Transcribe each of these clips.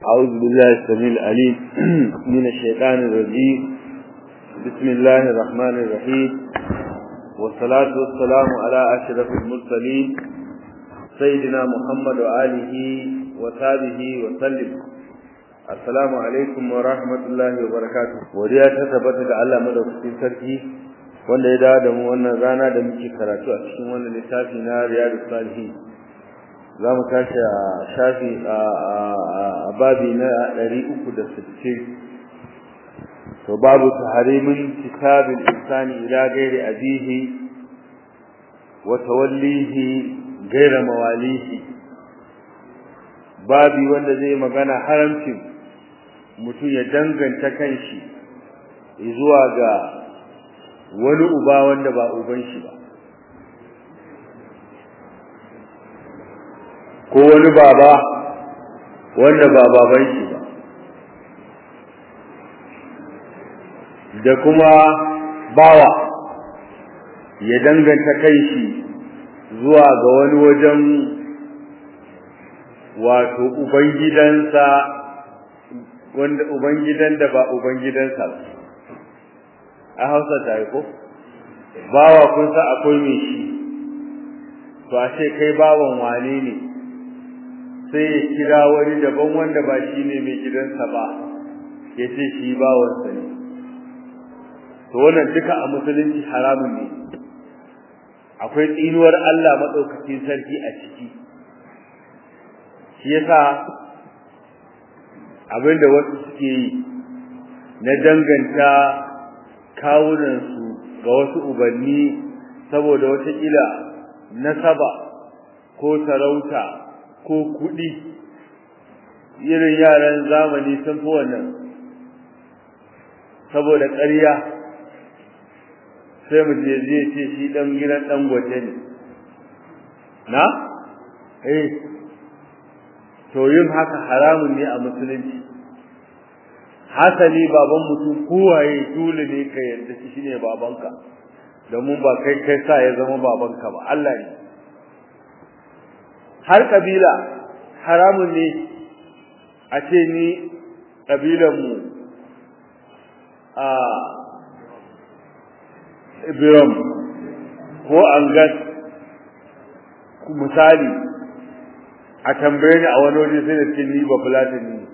أعوذ بالله السميع العليم من الشيطان الرجيم بسم الله الرحمن الرحيم والصلاة والسلام على أشرف المرسلين سيدنا محمد وآله وصحبه وسلم السلام عليكم ورحمة الله وبركاته وديا تثبت ga Allah madaukakin sarki wanda ya dawo da mu wannan rana da muke karatu a cikin wannan littafi na Riyadus Salihin za mu tashi a shafi a babi na 360 to babu tahrimin kitabil insani ila ghairi abihi wa tawallihi ghaira mawalihi babi wanda zai magana haramcin mutum ya danganta kanshi zuwa ga wani uba wanda ba uban shi ba ko wani baba wanda ba baban shi ba da kuma bawa ya danganta kai shi zuwa ga wani wajen wato ubangidansa wanda ubangidan da ba ubangidansa ba a hausa ta yi ko bawa kun sa akwai mai shi to a ce kai bawan wane ne sai ya kira wani daban wanda ba shi ne mai gidansa ba ya ce shi bawansa ne to wannan duka a musulunci haramun ne akwai tsinuwar Allah maɗaukakin sarki a ciki shi yasa abinda wasu suke yi na danganta kawunansu ga wasu ubanni saboda wataƙila nasaba ko sarauta ko kuɗi irin yaran zamani sun fi wannan saboda ƙarya sai mu je je ce shi ɗan gidan ɗan gwaje ne na eh to yin haka haramun ne a musulunci hasali baban mutum kowaye dole ne ka yarda shi ne babanka domin ba kai kai sa ya zama babanka ba Allah ne har kabila haramun ne a ce ni kabilanmu a Ibiram ko Angas misali a tambaye ni a wani waje sai da ce ni ba fulatani ne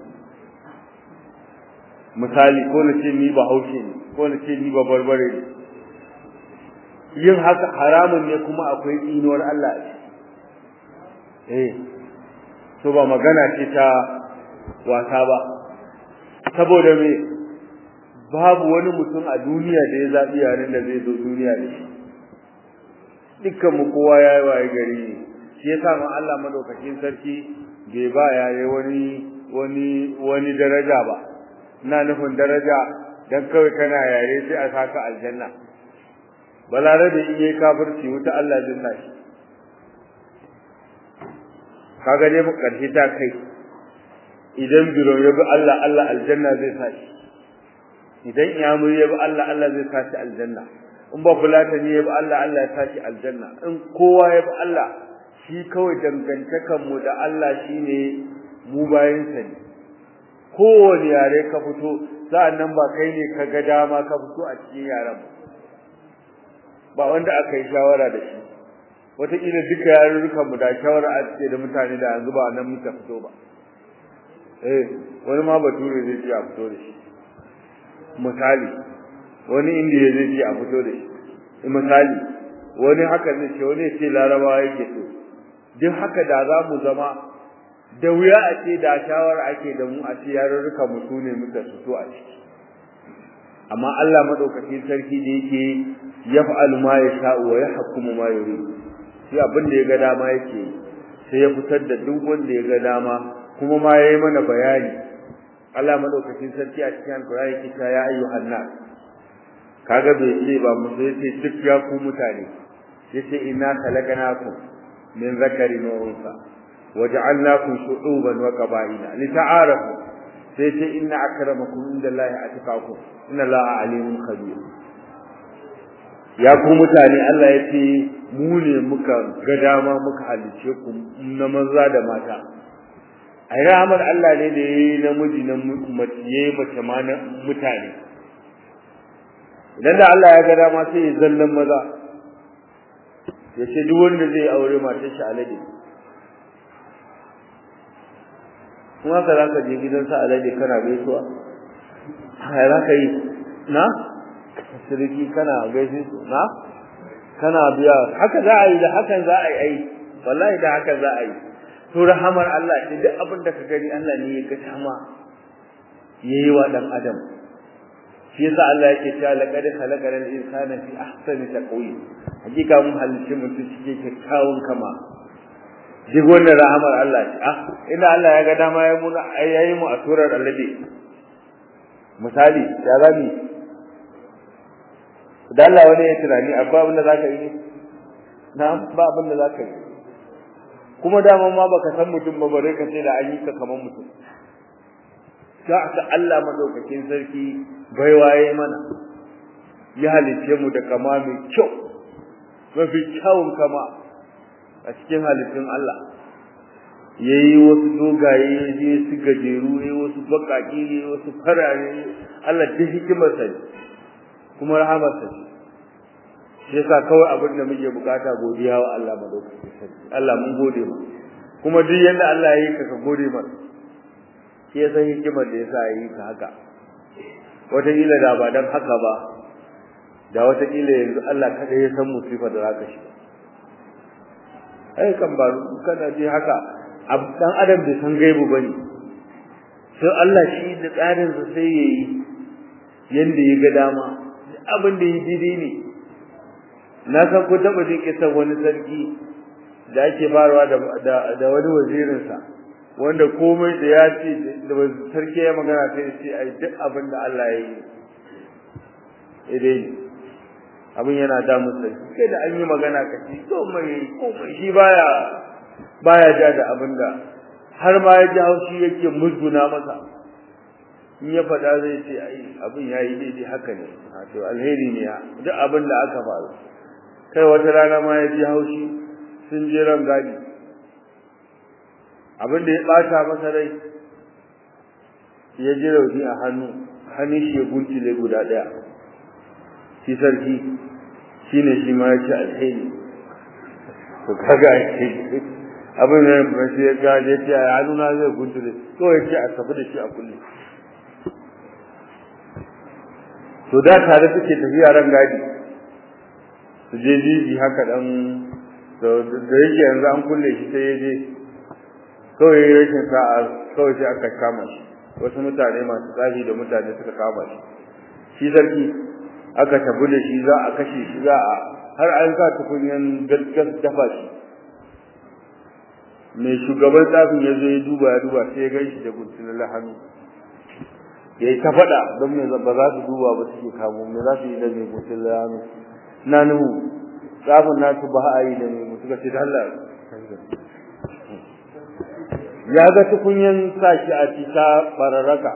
misali ko na ce ni ba haushe ne ko na ce ni ba barbare ne yin haka haramun ne kuma akwai tsinuwar Allah a eh to ba magana ce ta wasa ba saboda me babu wani mutum a duniya da ya zabi yaren da zai zo duniya da shi dukkan mu kowa yayi waye gari ne shi yasa ma Allah madaukakin sarki bai ba yare wani wani wani daraja ba ina nufin daraja dan kawai kana yare sai a saka aljanna balarabe in yayi kafirci wuta Allah jinna shi kaga dai mu karshe ta kai idan biro ya bi Allah Allah aljanna zai sa shi idan iyamuri ya bi Allah Allah zai sa shi aljanna in ba fulatani ya bi Allah Allah ya sa shi aljanna in kowa ya bi Allah shi kawai dangantakan mu da Allah shine mu bayin sa ne kowane yare ka fito sa'annan ba kai ne ka ga dama ka fito a cikin yaren ba wanda aka yi shawara da shi wataƙila duka yarurrukan mu da shawara a cike da mutane da yanzu ba nan muka fito ba eh wani ma bature zai ce a fito da shi misali wani indiya zai ce a fito da shi misali wani haka zai ce wani ce larabawa yake so duk haka da za mu zama da wuya a ce da shawara ake da mu a ce yarurrukan mu su ne muka fito a ciki amma Allah madaukakin sarki da yake yaf'alu ma yasha'u wa yahkumu ma yurid shi abin da ya ga dama yake sai ya fitar da duk wanda ya ga dama kuma ma yayi mana bayani Allah madaukakin sarki a cikin Al-Qur'ani yake ta ya ayyuhan nas kaga bai ce ba mu sai ce duk ya ku mutane yace inna khalaqnakum min zakarin wa unsa waja'alnakum shu'uban wa qaba'ila lita'arafu sai ce inna akramakum indallahi atqakum inna Allaha alimun khabir ya ku mutane Allah ya ce mu ne muka ga dama muka halice ku na maza da mata ai rahamar Allah ne da yayi namiji na mace yayi mace ma na mutane idan da Allah ya ga dama sai ya zallan maza ya ce duk wanda zai aure matar shi alade kuma ka za ka je gidansa alade kana gaisuwa haya za ka yi na siriki kana gaishe su na kana biya haka za a yi da hakan za a yi ai wallahi da haka za a yi to rahamar Allah ce duk abin da ka gani Allah ne ya ga tama yayi wa dan adam shi yasa Allah yake cewa laqad khalaqal insana fi ahsani taqwim hakika mun halicci mutum cikin kyakkyawan kama duk wannan rahamar Allah ce ah ina Allah ya ga dama ya muna yayi mu a surar alade misali ya zami da Allah wani ya tunani abba abin da zaka yi na ba abin da zaka yi kuma dama ma baka san mutum ba bare ka ce da an yi ka kaman mutum ta Allah madaukakin sarki bai waye mana ya halice mu da kama mai kyau mafi kyawun kama a cikin halittun Allah yayi wasu dogaye yayi su gajeru yayi wasu bakaki yayi wasu farare Allah da hikimar sa kuma rahamar sa shi yasa kawai abin da muke bukata godiya wa Allah madaukakin sarki Allah mun gode mu kuma duk yanda Allah ya yi ka ka gode masa shi ya san hikimar da yasa yi ka haka wataƙila da ba dan haka ba da wataƙila yanzu Allah kada ya san musifa da zaka shi ai kan ba kana ji haka dan adam bai san gaibu bane sai Allah shi da tsarin sa sai yayi yanda ya ga dama abin da yi daidai ne na san ko taba jin kisan wani sarki da ake barwa da da wani wazirinsa wanda komai da ya ce da sarki ya magana sai ya ce ai duk abin da Allah ya yi idai abin yana da musu sai da an yi magana ka ci komai komai shi baya baya ja da abin da har ma ya ji haushi yake musguna masa in ya faɗa zai ce ai abin ya yi daidai haka ne to alheri ne duk abin da aka faru kai wata rana ma ya ji haushi sun je ran gadi abin da ya bata masa rai ya ji rauni a hannu hannun shi ya guntule guda daya shi sarki shine shi ma ya ce alheri to kaga shi abin da ba shi ya ga ya ce hannuna zai guntule to ya ce a tafi da shi a kulle to da tare suke tafiya ran gadi su je jiji haka dan da yake yanzu an kulle shi sai ya je kawai ya rashin sa'a kawai sai aka kama shi wasu mutane masu tsafi da mutane suka kama shi shi sarki aka tabu da shi za a kashe shi za a har an sa tukunyan gaskas dafa shi mai shugaban tsafin ya zo ya duba ya duba sai ya gan shi da guntunan hannu ya yi ta faɗa don me ba za su duba ba suke kamo me za su yi da mai guntunan hannu na nuhu tsafin nasu ba a yi da mai suka ce da Allah ya ga tukunyan sashi a cita bararraka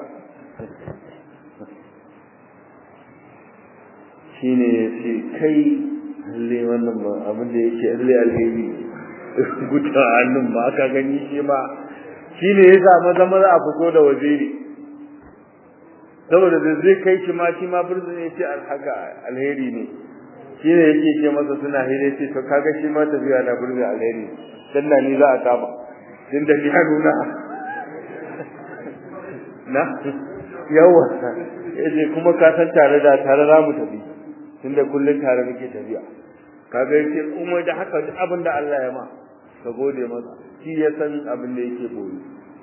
shine ya ce kai lalle wannan ba abin da yake lalle alheri guta hannun ba aka gani shi ma shine ya sa maza maza a fito da waziri saboda da zai kai shi ma shi ma birzin ya ce alhaka alheri ne shine yake ce masa suna hire ce to kaga shi ma tafiya na birzin alheri dan na ni za a kama din da ya nuna na yawa yace kuma ka san tare da tare za mu tafi tunda kullun tare muke tafiya kaga yace kuma da haka duk abin da Allah ya ma ka gode masa shi ya san abin da yake boye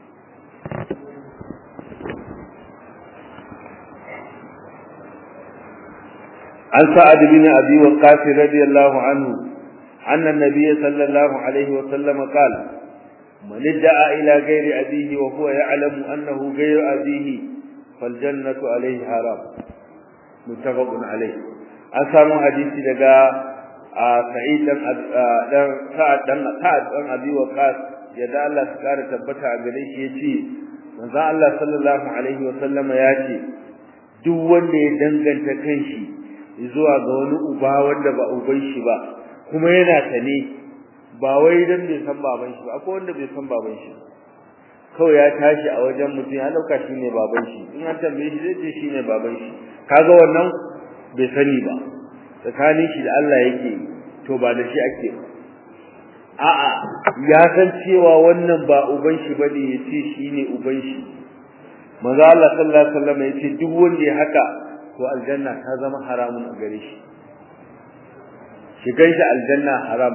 an sa'ad bin abi waqqas radiyallahu anhu anna an-nabiy sallallahu alaihi wa sallam qala من ادعى إلى غير أبيه وهو يعلم أنه غير أبيه فالجنة عليه حرام متفق عليه أسامو حديثي لغا سعيد دان سعد دان سعد دان أبي وقاص yadda Allah su kara tabbata a gare shi yace manzo Allah sallallahu alaihi wa sallama yace duk wanda ya danganta kanshi zuwa ga wani uba wanda ba uban shi ba kuma yana sane ba wai dan bai san baban shi ba akwai wanda bai san baban shi kawai ya tashi a wajen mutum ya dauka shine baban shi in an tambaye shi zai ce shine baban shi kaga wannan bai sani ba tsakanin shi da Allah yake to ba da shi ake ba a'a ya san cewa wannan ba uban shi bane yace shine uban shi manzo Allah sallallahu alaihi wasallam yace duk wanda ya haka to aljanna ta zama haramun a gare shi shigan shi aljanna haram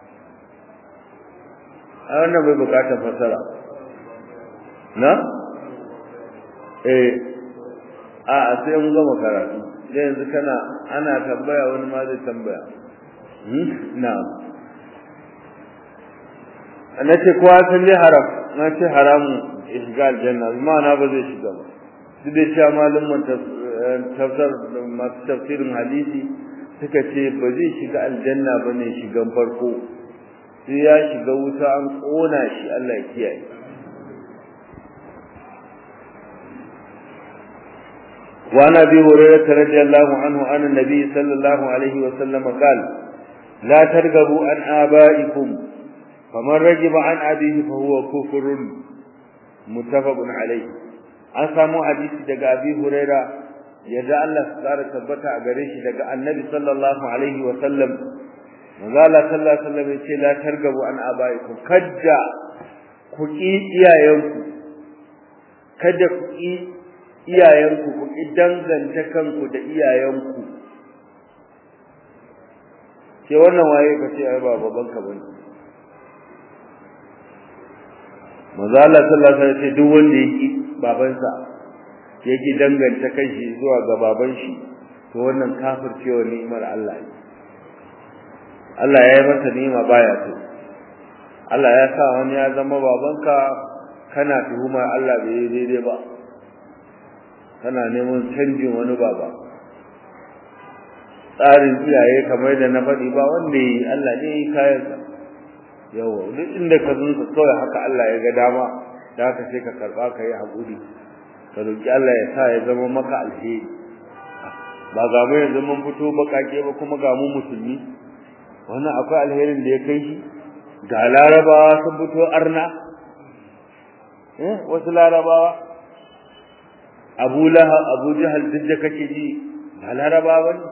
a wannan bai bukatar fasara na eh a sai mun gama karatu da yanzu kana ana tambaya wani ma zai tambaya hmm na'am nace kowa san dai haram na ce haramu shiga aljanna ma'ana ba zai shiga ba duk da cewa malamin tafsir masu tafsirin hadisi suka ce ba zai shiga aljanna ba ne shigan farko sai ya shiga wuta an ƙona shi Allah ya kiyaye وعن ابي هريره رضي الله عنه عن النبي صلى الله عليه وسلم قال لا ترغبوا عن آبائكم فمن رجب عن أبيه فهو كفر متفق عليه an samu hadisi daga Abi Huraira yadda Allah ya tsara tabbata a gare shi daga Annabi sallallahu alaihi wa sallam manzo Allah sallallahu alaihi wa sallam yace la targabu an abaikum kadda ku ki iyayenku kada ku ki iyayenku ku ki danganta kanku da iyayenku ke wannan waye ka ce ai ba baban ka bane manzo Allah sallallahu alaihi wasallam ce duk wanda yake babansa yake danganta kanshi zuwa ga baban shi to wannan kafircewa ni'imar Allah ne Allah ya yi masa ni'ima baya so Allah ya sa wani ya zama babanka kana tuhuma Allah bai yi daidai ba kana neman canjin wani baba tsarin iyaye kamar da na faɗi ba wanda yi Allah ne yi kayansa yawa duk inda ka zunsa kawai haka Allah ya ga dama da haka sai ka karɓa ka yi haƙuri ka roƙi Allah ya sa ya zama maka alheri ba ga mu yanzu mun fito baƙaƙe ba kuma ga mu musulmi wannan akwai alherin da ya kai shi ga larabawa sun fito arna eh wasu larabawa abu lahab abu jahal duk da kake ji ba larabawa ne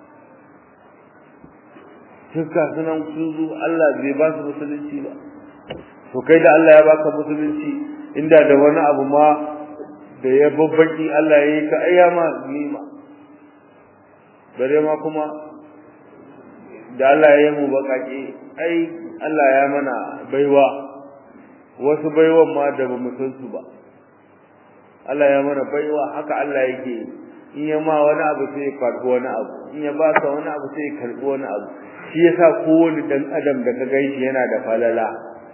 duka sunan sun zo Allah bai ba su musulunci ba to kai da Allah ya baka musulunci inda da wani abu ma da ya babbaki Allah ya yi ka ayyama nima bare ma kuma da Allah ya yi mu bakake ai Allah ya mana baiwa wasu baiwan ma da ba mu san su ba Allah ya mana baiwa haka Allah yake in ya ma wani abu sai ya karbi wani abu in ya ba ka wani abu sai ya karbi wani abu shi yasa kowane dan adam da ka gaishe yana da falala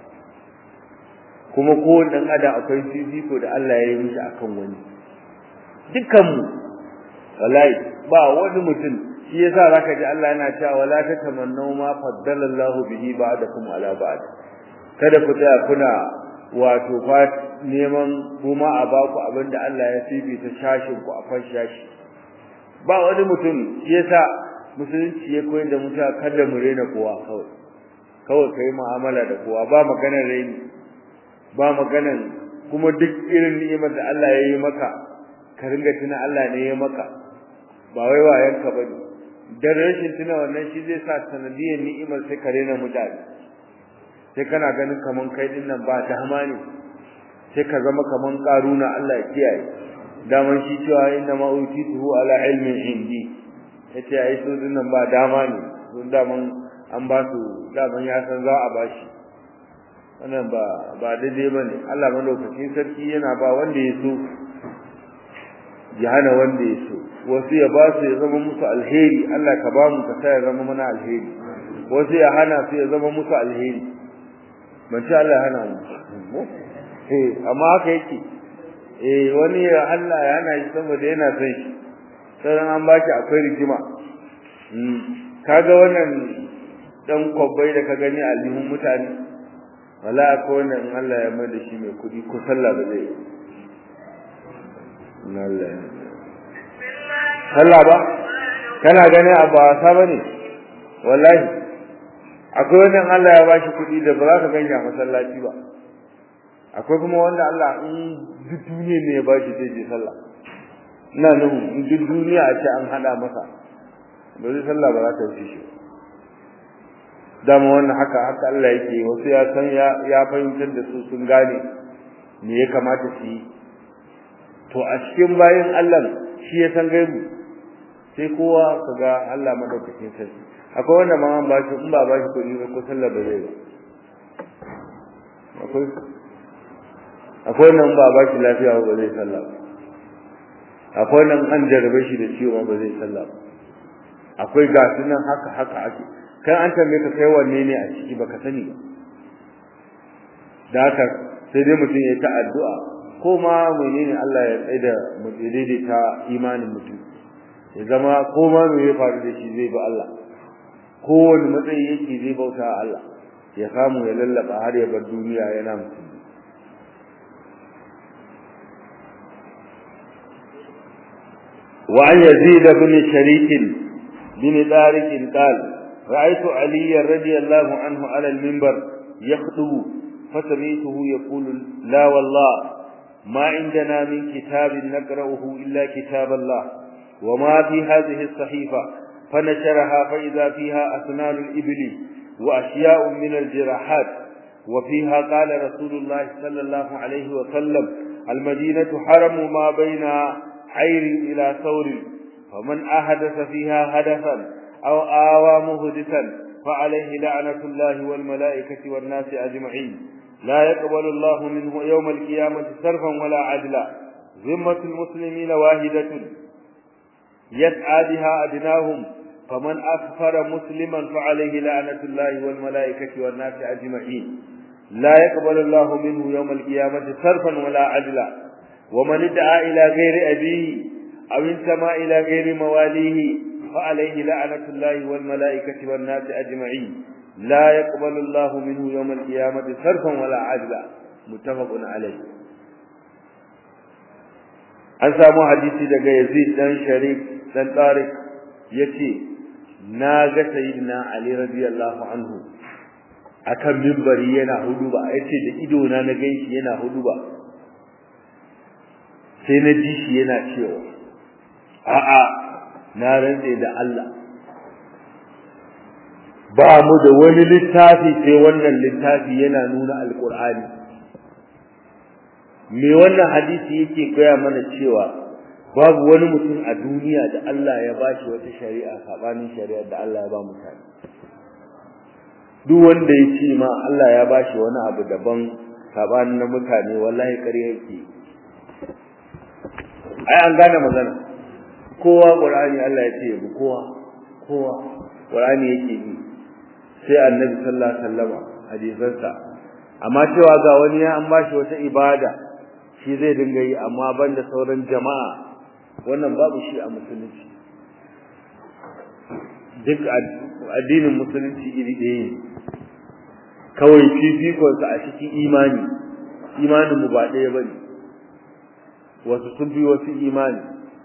kuma kowane dan adam akwai fifiko da Allah ya yi mishi akan wani dukkan mu wallahi ba wani mutum shi yasa zaka ji Allah yana cewa wala tatamannu ma faddala Allah bihi ba'dakum ala ba'd kada ku tsaya kuna wato fa neman kuma a baku abinda Allah ya fifita shashin ku a fan shashi ba wani mutum shi yasa musulunci ya koyar da mutum kada mu rena kowa kawai kawai kai mu'amala da kowa ba maganar reni ba maganar kuma duk irin ni'imar da Allah ya yi maka ka ringa tuna Allah ne ya maka ba wai wayanka bane dan rashin tuna wannan shi zai sa sanadiyar ni'imar sai ka rena mutane sai kana ganin kaman kai din nan ba dama ne sai ka zama kaman karuna Allah ya kiyaye daman shi cewa inna ma utituhu ala ilmin indi yace ai su din nan ba dama ne don daman an ba su daman ya san za a bashi wannan ba ba daidai bane Allah madaukakin sarki yana ba wanda ya so ya hana wanda ya so wasu ya ba su ya zama musu alheri Allah ka ba mu ka sa ya zama mana alheri wasu ya hana su ya zama musu alheri ban ce Allah ya hana mu eh amma haka yake eh wani ya Allah ya hana shi saboda yana son shi sai an ba shi akwai rigima kaga wannan dan kwabbai da ka gani a lihun mutane wala akwai wannan Allah ya mai da shi mai kudi ko sallah ba zai Allah sallah ba kana gani a ba wasa bane wallahi akwai wannan Allah ya bashi kudi da ba za ka ganya masallaci ba akwai kuma wanda Allah in duk duniya ne ya bashi zai je sallah ina nan in duk duniya a ce an hada masa ba zai sallah ba za ta wuce shi dama wannan haka haka Allah yake wasu ya san ya ya fahimtar da su sun gane me ya kamata su yi to a cikin bayan Allah shi ya san gaibu sai kowa kaga Allah madaukakin sarki akwai wanda ma an bashi in ba bashi kuɗi ba ko sallah ba zai ba akwai akwai nan ba bashi lafiya ba zai sallah ba akwai nan an jarabe shi da ciwo ba zai sallah ba akwai gasu nan haka haka ake kan an tambaye ka kai wanne ne a ciki baka sani ba da haka sai dai mutum ya ta addu'a ko ma menene Allah ya tsaida mu daidaita imanin mutum ya zama ko ma me ya faru da shi zai ba Allah ko wani matsayi yake zai bauta Allah ya samu ya lallaba har ya bar duniya yana mutum وعن يزيد بن شريك بن طارق قال رأيت علي رضي الله عنه على المنبر يخطب فسمعته يقول لا والله ما عندنا من كتاب نقرأه إلا كتاب الله وما في هذه الصحيفة فنشرها فإذا فيها أسنان الإبل وأشياء من الجراحات وفيها قال رسول الله صلى الله عليه وسلم المدينة حرم ما بين عير إلى ثور فمن أحدث فيها هدفا أو آوى مهدثا فعليه لعنة الله والملائكة والناس أجمعين لا يقبل الله منه يوم القيامة صرفا ولا عدلا ذمة المسلمين واحدة يسعى بها أدناهم فمن أكفر مسلما فعليه لعنة الله والملائكة والناس أجمعين لا يقبل الله منه يوم القيامة صرفا ولا عدلا ومن ادعى إلى غير أبيه أو انتمى إلى غير مواليه فعليه لعنة الله والملائكة والناس أجمعين لا يقبل الله منه يوم القيامة صرفا ولا عدلا متفق عليه an samu hadisi daga Yazid dan Sharif dan Tariq yace na ga sayyidina Ali radiyallahu anhu akan minbari yana huduba yace da ido na na ganshi yana huduba sai na ji shi yana cewa a'a na rantse da Allah ba mu da wani littafi sai wannan littafi yana nuna alqur'ani me wannan hadisi yake gaya mana cewa babu wani mutum a duniya da Allah ya bashi wata shari'a sabanin shari'ar da Allah ya ba mutane duk wanda ya ce ma Allah ya bashi wani abu daban sabanin na mutane wallahi ƙarya yake ai an gane magana kowa Qur'ani Allah ya ce yabi kowa kowa Qur'ani yake yi sai Annabi sallallahu alaihi wasallam hadisansa amma cewa ga wani ya an bashi wata ibada shi zai dinga yi amma banda sauran jama'a wannan babu shi a musulunci duk addinin musulunci iri ɗaya ne kawai fifikonsa a cikin imani imanin mu ba ɗaya bane wasu sun fi wasu imani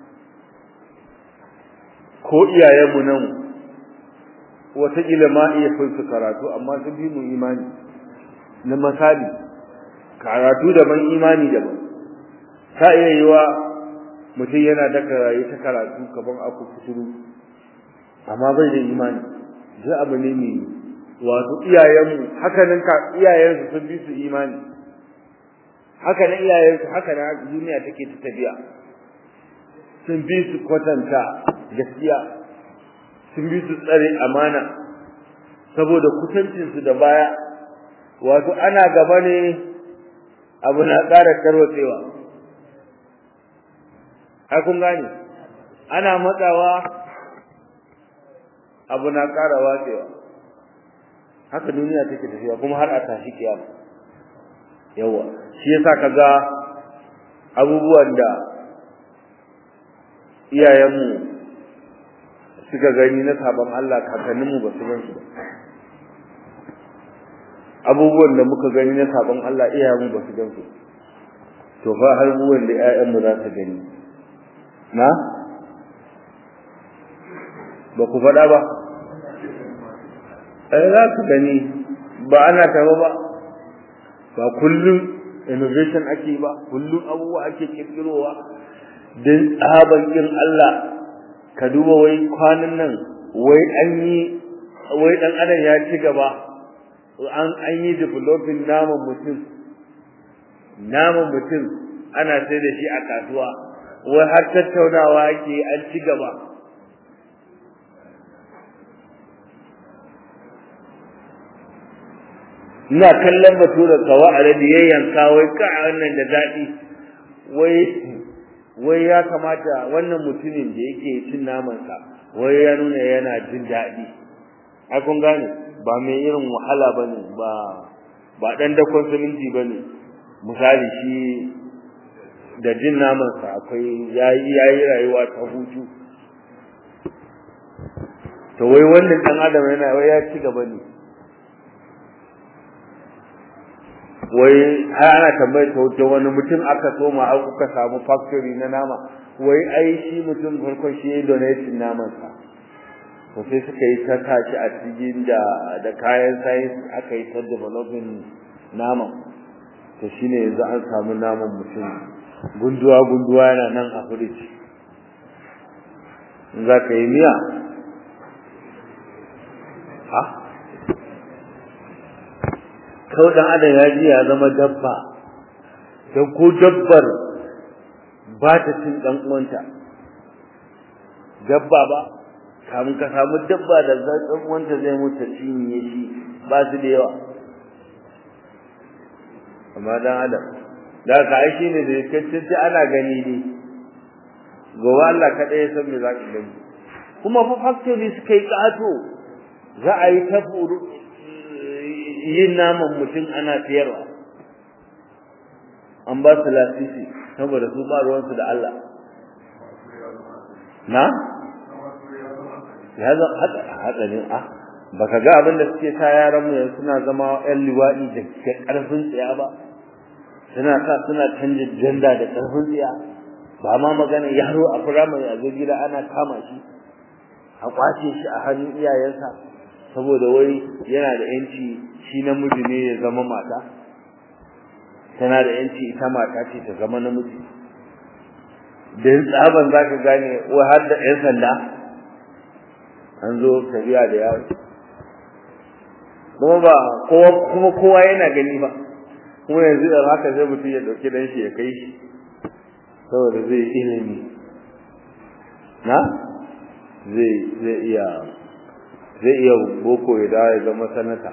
ko iyayenmu nan wataƙila ma iya fin su karatu amma sun fi mu imani na misali karatu daban imani daban ta iya yi wa mutum yana da karaye ta karatu kaban aku kuturu amma bai da imani zai abu ne mai wato iyayenmu haka nan ka iyayensu sun bi su imani haka nan iyayensu haka nan duniya take ta tafiya sun bi su kwatanta gaskiya sun bi su tsare amana saboda kusancinsu da baya wato ana gaba ne abu na ƙara tarwatsewa ai kun gane ana matsawa abu na ƙara watsewa haka duniya take tafiya kuma har a tashi kiyama yawa shi yasa kaga abubuwan da iyayenmu suka gani na sabon Allah kakanninmu ba su gan su ba abubuwan da muka gani na sabon Allah iyayenmu ba su gan su to fa har abubuwan da iyayenmu za su gani na ba ku faɗa ba ai za ku gani ba ana taɓa ba ba kullum innovation ake ba kullum abubuwa ake kirkirowa don tsaban kin Allah ka duba wai kwanan nan wai an yi wai dan adam ya ci gaba an an yi developing naman mutum naman mutum ana sai da shi a kasuwa wai har tattaunawa ake an ci gaba ina kallon batura kawa a da yayyanka wai ka wannan da daɗi wai wai ya kamata wannan mutumin da yake cin namansa wai ya nuna yana jin daɗi ai kun gane ba mai irin wahala bane ba ba dan dakon siminti bane misali shi da jin namansa akwai yayi yayi rayuwa ta hutu to wai wannan dan adam yana wai ya ci gaba ne wai har ana tambayar ta wuce wani mutum aka soma har kuka samu factory na nama wai ai shi mutum farkon shi ya donation naman sa to sai suka yi ta tashi a cikin da da kayan science aka yi ta developing naman to shine yanzu an samu naman mutum gunduwa gunduwa yana nan a fridge in za ka yi miya ha kawai dan adam ya ji ya zama dabba don ko dabbar ba ta cin dan uwanta dabba ba kamun ka samu dabba da dan uwanta zai mutu cinye shi ba su da yawa amma dan adam da ka ai shine da kace ana gani ne gobe Allah kada ya san me za ka gani kuma fa factory suka yi kato za a yi ta yin naman mutum ana siyarwa an ba su lasisi saboda su ba ruwansu da Allah na ya zo hatsarin a baka ga abin da suke sa yaran mu yanzu suna zama yan liwaɗi da ƙarfin tsiya ba suna sa suna canja janda da ƙarfin tsiya ba ma magana yaro a firamare a zo gida ana kama shi a kwace shi a hannun iyayensa saboda wai yana da yanci shi namiji ne ya zama mata tana da yanci ita mata ce ta zama namiji dan tsaban zaka gane wai har da yan sanda an zo tafiya da yawo kuma ba kowa kuma kowa yana gani ba kuma yanzu da haka zai mutum ya dauki dan shi ya kai shi saboda zai ilimi na zai zai iya zai iya boko ya dawo ya zama sanata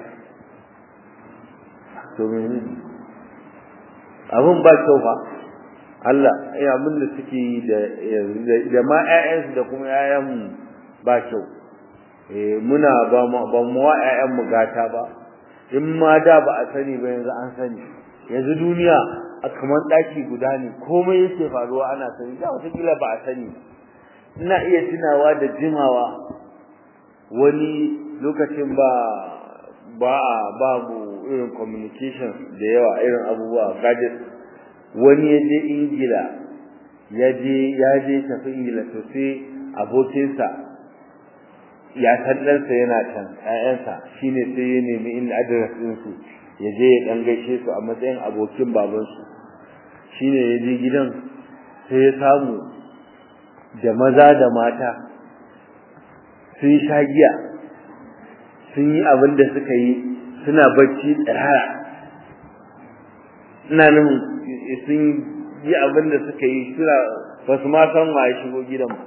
to mene abun ba kyau fa Allah ya abin da suke yi da da ma ƴaƴansu da kuma ƴaƴan ba kyau eh muna ba mu ba mu wa ƴaƴan mu gata ba in ma da ba a sani ba yanzu an sani yanzu duniya a kamar daki guda ne komai yake faruwa ana sani da wata kila ba a sani ina iya tunawa da jimawa wani lokacin ba ba babu irin communication da yawa irin abubuwa gadget wani ya je ingila ya je ya je tafi ingila to sai abokinsa ya san ɗansa yana can ƴaƴansa shine sai ya nemi inda address ɗinsu ya je ya ɗan gaishe su a matsayin abokin babansu shine ya je gidan sai ya samu da maza da mata sun sha giya sun yi abin da suka yi suna bacci tsirara ina nan sun yi abin da suka yi suna ba su ma san wa ya shigo gidan ba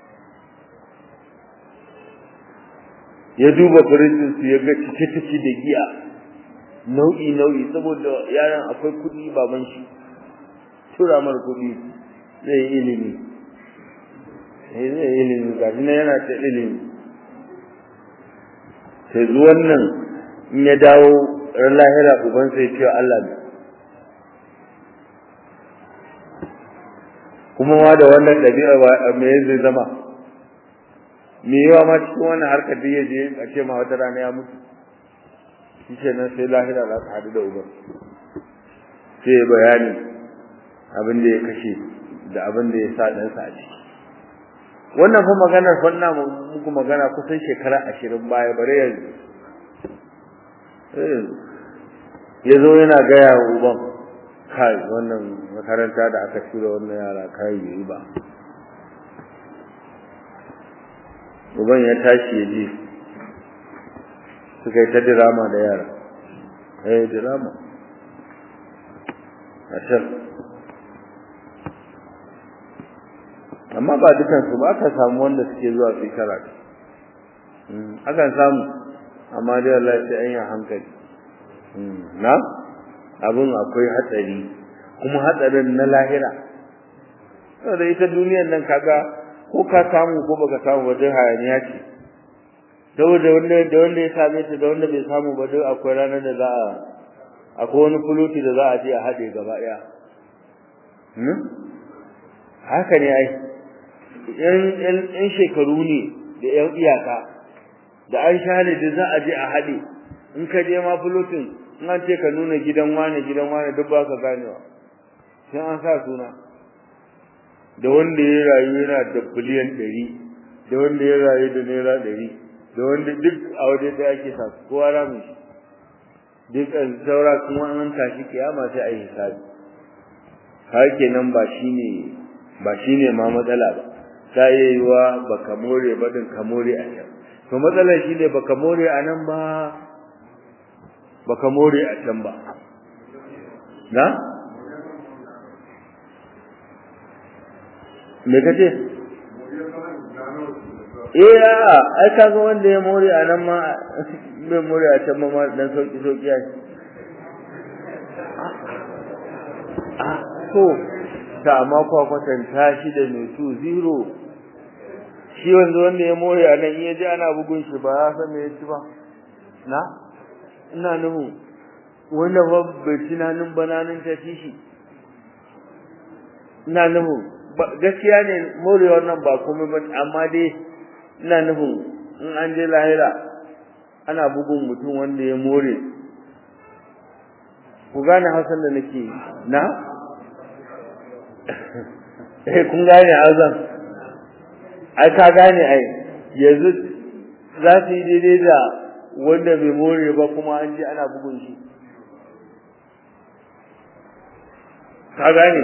ya duba firijin su ya ga cike-cike da giya nau'i nau'i saboda yaran akwai kuɗi baban shi tura mar kuɗi zai yi ilimi zai yi ilimi ga yana ta ilimi sai zuwan nan in ya dawo ran lahira uban sai ce Allah ne kuma ma da wannan ɗabi'a me zai zama me yawa ma cikin wannan harkar da ya je a ce ma wata rana ya mutu shi ke nan sai lahira za ka haɗu da uban sai bayani abin da ya kashe da abin da ya sa ɗansa a ciki wannan fa maganar fanna muku magana kusan shekara ashirin baya bare yanzu ya zo yana gaya wa uban kai wannan makaranta da aka shirya wannan yara kai yi ba uban ya tashi ya je suka yi ta dirama da yara eh dirama a can amma ba dukansu ba aka samu wanda suke zuwa su karatu akan samu amma dai Allah sai an yi hankali na abin akwai hatsari kuma hatsarin na lahira saboda ita duniyar nan kaga ko ka samu ko baka samu ba duk hayaniya ce saboda wanda da wanda ya same ta da wanda bai samu ba duk akwai ranar da za a akwai wani fuluti da za a je a haɗe gaba ɗaya haka ne ai yan shekaru ne da yan iyaka da an share da za a je a haɗe in ka je ma fulutin in an ce ka nuna gidan wane gidan wane duk ba ka ganewa sai an sa suna da wanda ya rayu yana da biliyan ɗari da wanda ya rayu da naira ɗari da wanda duk a waje ɗaya ake sa kowa ramin shi duk saura kuma an tashi kiyama sai a yi hisabi har kenan ba shine ba shine ma matsala ba ta iya yiwa baka more ba din ka more a can to matsalar shine baka more a nan ba baka more a can ba na me kace eh a ai kaga wanda ya more a nan ma bai more a can ma dan sauki sauki ai ah to ta amma kwa kwatanta shi da mai su zero shi wanzu wanda ya more a nan iya ji ana bugun shi ba ya san me ya ci ba na ina nuhu wanda ba bai tunanin bananin ta ci shi ina nuhu gaskiya ne morewar nan ba komai ba amma dai ina nufin in an je lahira ana bugun mutum wanda ya more ku gane hausan da nake na eh kun gane azan ai ka gane ai yanzu za su yi daidai da wanda bai more ba kuma an ji ana bugun shi ka gane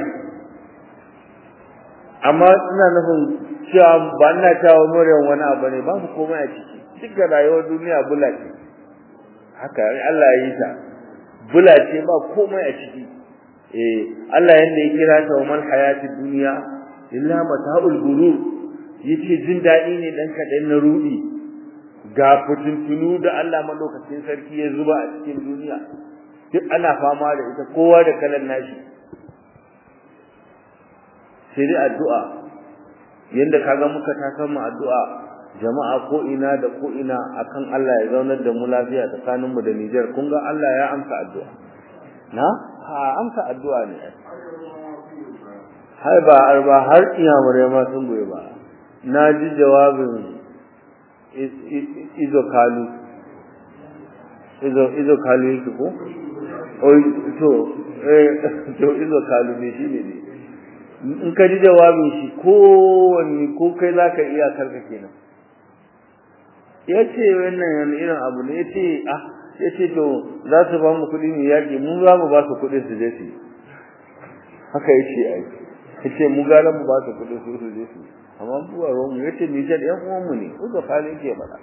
amma ina nufin cewa ba ina cewa morewan wani abu ne babu komai a ciki duk da rayuwar duniya bula ce haka Allah ya yi ta bula ce ba komai a ciki eh Allah yanda ya kira ta wa mal hayati dunya illa mata'ul gurur yace jin dadi ne dan kadan na rudi ga fitintunu da Allah madaukakin sarki ya zuba a cikin duniya duk ana fama da ita kowa da kalan nashi sai dai addu'a yanda kaga muka ta mu addu'a jama'a ko ina da ko ina akan Allah ya zaunar da mu lafiya tsakanin mu da Niger kun ga Allah ya amsa addu'a na ha amsa addu'a ne hai ba arba har iyamurai ma sun goyi ba na ji jawabin izo kalu izo izo kalu yake ko oi to eh to izo kalu ne shine ne in ka ji jawabin shi kowanne ko kai zaka iya karka kenan yace wannan irin abu ne yace ah yace to za su ba mu kuɗi ne yaƙi mu za mu ba su kuɗi su je su haka yace ai yace mu gara mu ba su kuɗi su su je su amma mu ba mu yace ni da ɗan uwan mu ne ko da fali yake faɗa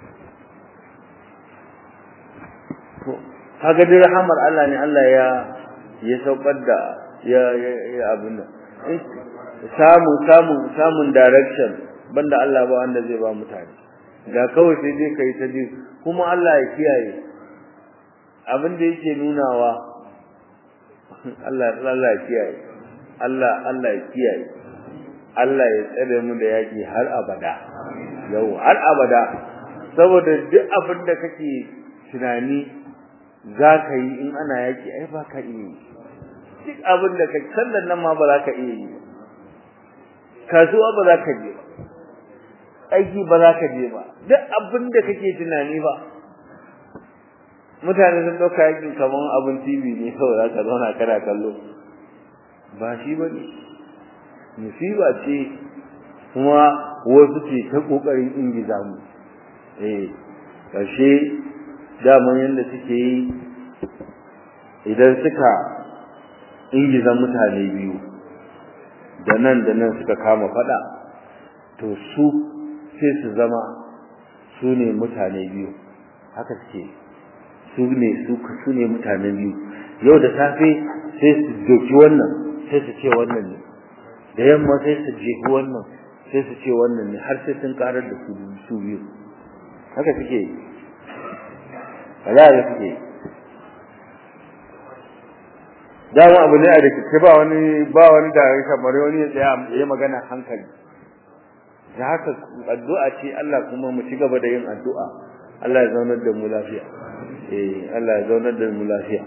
to kaga dai rahamar Allah ne Allah ya ya saukar da ya ya abin nan samu samu samun direction banda Allah ba wanda zai ba mutane ga kawai sai dai kai ta ji kuma Allah ya kiyaye abin da yake nunawa Allah Allah ya kiyaye Allah Allah ya kiyaye Allah ya tsare mu da yaki har abada yau har abada saboda duk abin da kake tunani za ka yi in ana yaki ai ba ka iya yi duk abin da kake sallan nan ma ba za ka iya yi kasuwa ba za ka je ba aiki ba za ka je ba duk abin da kake tunani ba mutane sun ɗauka yakin kamar abin TV ne kawai za ka zauna kana kallo ba shi ba ne musiba ce kuma wasu ce ta ƙoƙarin ingiza mu eh ƙarshe daman yadda suke yi idan suka ingizan mutane biyu da nan da nan suka kama fada to su sai su zama su ne mutane biyu haka suke su ne su su ne mutane biyu yau da safe sai su doki wannan sai su ce wannan ne da yamma sai su jefi wannan sai su ce wannan ne har sai sun karar da su su biyu haka suke yi Allah suke yi dama abu ne a rikice ba wani ba wani da kamar wani ya tsaya ya magana hankali da haka addu'a ce Allah kuma mu ci gaba da yin addu'a Allah ya zaunar da mu lafiya eh Allah ya zaunar da mu lafiya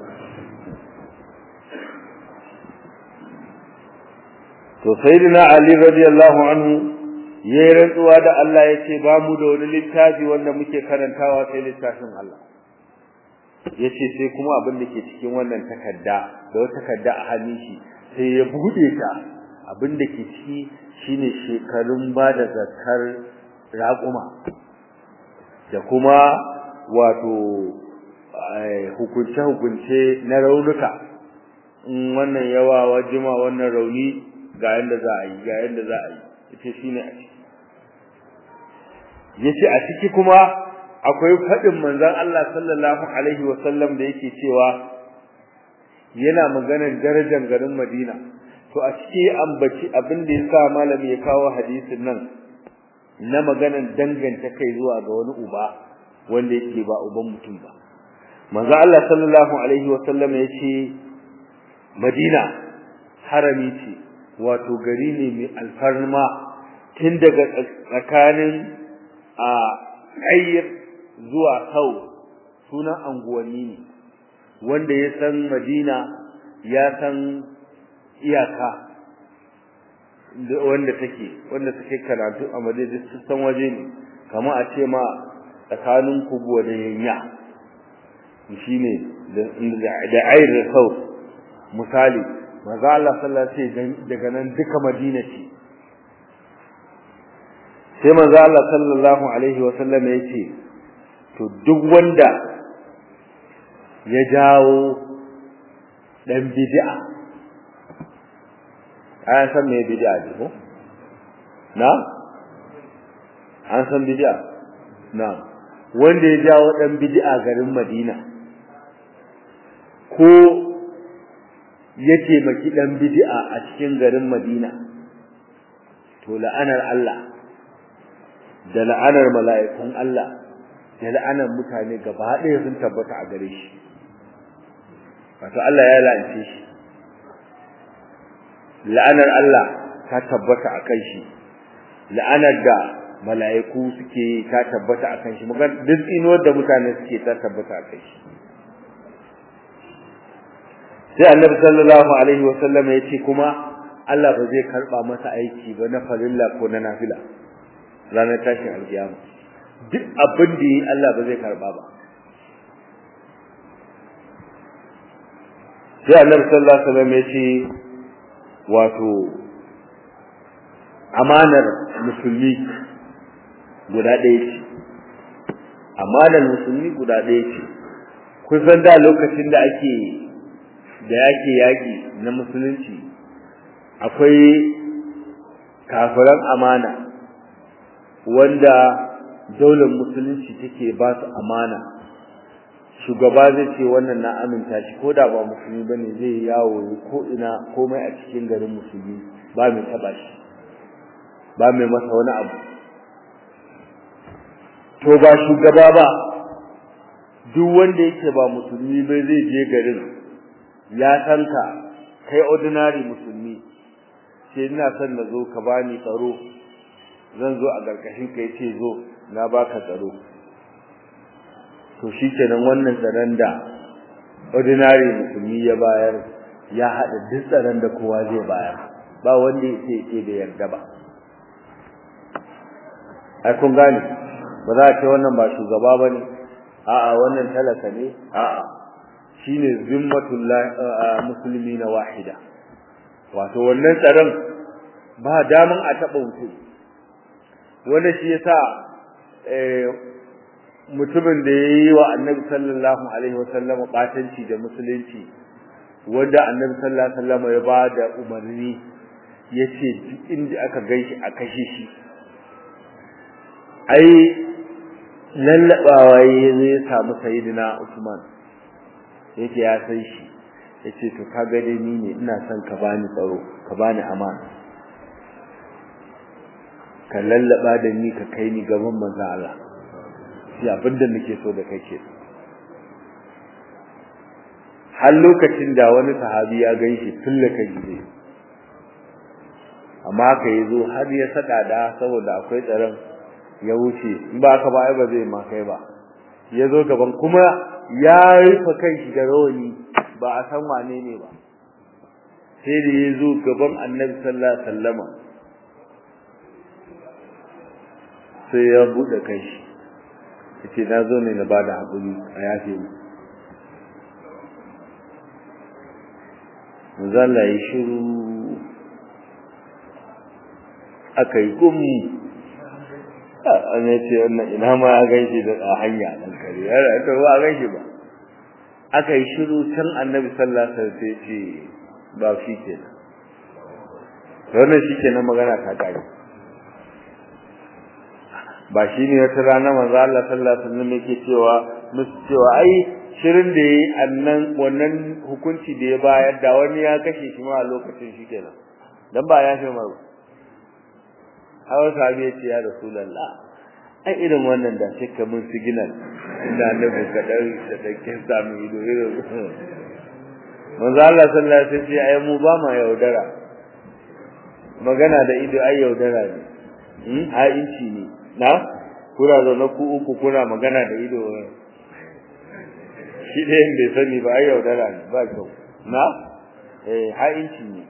to sayyidina Ali radiyallahu anhu yayi rantsuwa da Allah yace ba mu da wani littafi wanda muke karantawa sai littafin Allah yace sai kuma abin da ke cikin wannan takarda da wata takarda a hannun shi sai ya bude ta abin da ke ciki shine shekarun ba da zakar raƙuma da kuma wato hukunce hukunce na raunuka in wannan yawa wajima wannan rauni ga yanda za a yi ga yanda za a yi yace shine a ciki yace a ciki kuma akwai fadin manzon Allah sallallahu alaihi wa sallam da yake cewa yana maganar darajar garin Madina to a ciki ambaci abin da yasa malami ya kawo hadisin nan na maganar danganta kai zuwa ga wani uba wanda yake ba uban mutum ba manzon Allah sallallahu alaihi wa sallam yace Madina harami ce wato gari ne mai alfarma tun daga tsakanin a ayyar zuwa sau sunan anguwanni ne wanda ya san madina ya san iyaka wanda take wanda take karatu a madina su san waje ne kama a ce ma tsakanin kubuwa da yanya shine da ayyar sau misali maza Allah sallallahu alaihi wasallam daga nan duka Madina ce sai maza Allah sallallahu alaihi wasallam ya ce to duk wanda ya jawo dan bid'a an san me bid'a ne ko na an san bid'a na wanda ya jawo dan bid'a garin Madina ko ya taimaki dan bid'a a cikin garin Madina to la'anar Allah da la'anar mala'ikun Allah da la'anar mutane gaba ɗaya sun tabbata a gare shi wato Allah ya la'ance shi la'anar Allah ta tabbata a kan shi la'anar da mala'iku suke ta tabbata a kan shi mugan duk inuwar da mutane suke ta tabbata a kan shi sai annabi sallallahu alaihi wasallam ya ce kuma Allah ba zai karba masa aiki ba na farilla ko na nafila ranar tashin alkiyama duk abin da yi Allah ba zai karba ba sai annabi sallallahu alaihi wasallam ya ce wato amanar musulmi guda ɗaya ce amanar musulmi guda ɗaya ce kusan da lokacin da ake da yake yaƙi na musulunci akwai kafiran amana wanda daular musulunci take ba su amana shugaba zai ce wannan na aminta shi ko da ba musulmi bane zai yawo ko ina komai a cikin garin musulmi ba mai taba shi ba mai masa wani abu to ba shugaba ba duk wanda yake ba musulmi bai zai je garin ya san ka kai ordinary musulmi sai ina son na zo ka bani tsaro zan zo a garkashin kai ce zo na baka tsaro to shikenan wannan tsaron da ordinary musulmi ya bayar ya hada duk tsaron da kowa zai bayar ba wanda yake ce da yarda ba ai kun gane ba za a ce wannan ba shugaba bane a'a wannan talaka ne a'a shine zimmatul muslimina wahida wato wannan tsaron ba daman a taba mutum wanda shi yasa eh mutumin da yayi wa annabi sallallahu alaihi wasallam batanci da musulunci wanda annabi sallallahu alaihi wasallam ya ba da umarni yace duk inda aka ganshi a kashe shi ai lallabawa yayin ya samu sayyidina Usman yake ya san shi yace to ka ga dai ni ne ina son ka bani tsaro ka bani amana ka lallaba da ni ka kai ni gaban manzon Allah shi abinda nake so da kai ke har lokacin da wani sahabi ya ganshi tullaka gide amma ka yazo har ya saka da saboda akwai tsaron ya wuce in ba ka ba ai ba zai ma kai ba yazo gaban kuma ya rufe kanshi da rawani ba a san wane ne ba sai da yazo gaban Annabi sallallahu alaihi wasallama sai ya bude kanshi yace na zo ne na bada hakuri a yafe mu manzala ya shiru aka yi gumi an ya ce wannan ina ma ya gaishe da a hanya nan kare ya ta ba a gaishe ba aka yi shiru can annabi sallallahu alaihi wasallam sai ce ba shi kenan wannan shi kenan magana ta kare ba shi ne wata rana manzo Allah sallallahu alaihi wasallam yake cewa musu cewa ai shirin da yayi annan wannan hukunci da ya bayar da wani ya kashe shi ma a lokacin shi kenan dan ba ya shi ma hawa sahabi ya ce ya rasulullah ai irin wannan da shi kamun signal inda annabi ka dan da dakin samu ido irin manzo Allah sallallahu alaihi wasallam ai mu ba ma yaudara magana da ido ai yaudara ne hmm ai inci ne na kuna zaune ku uku kuna magana da ido shi ɗayan bai sani ba ai yaudara ne ba kyau na eh ha'inci ne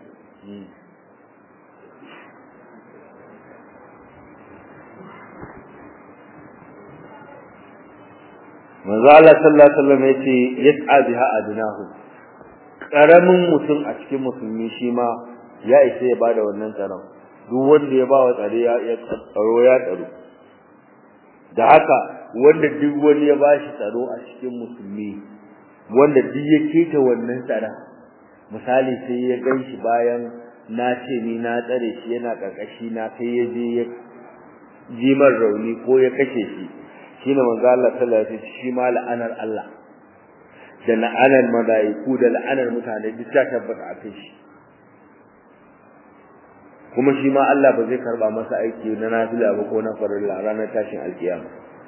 manzo Allah sallallahu alaihi wasallam yace yas'a biha adnahu karamin mutum a cikin musulmi shi ma ya isa ya bada wannan tsaron duk wanda ya bawa tsare ya tsaro ya tsaro da haka wanda duk wani ya bashi tsaro a cikin musulmi wanda duk ya keta wannan tsara misali sai ya ganshi bayan na ce ni na tsare shi yana karkashi na sai ya je ya jimar rauni ko ya kashe shi shine manzo Allah sallallahu alaihi wasallam shi ma la'anar Allah da la'anar malaiku da la'anar mutane duk ta tabbata a kai shi kuma shi ma Allah ba zai karba masa aiki na nafila ba ko na farilla ranar tashin alkiyama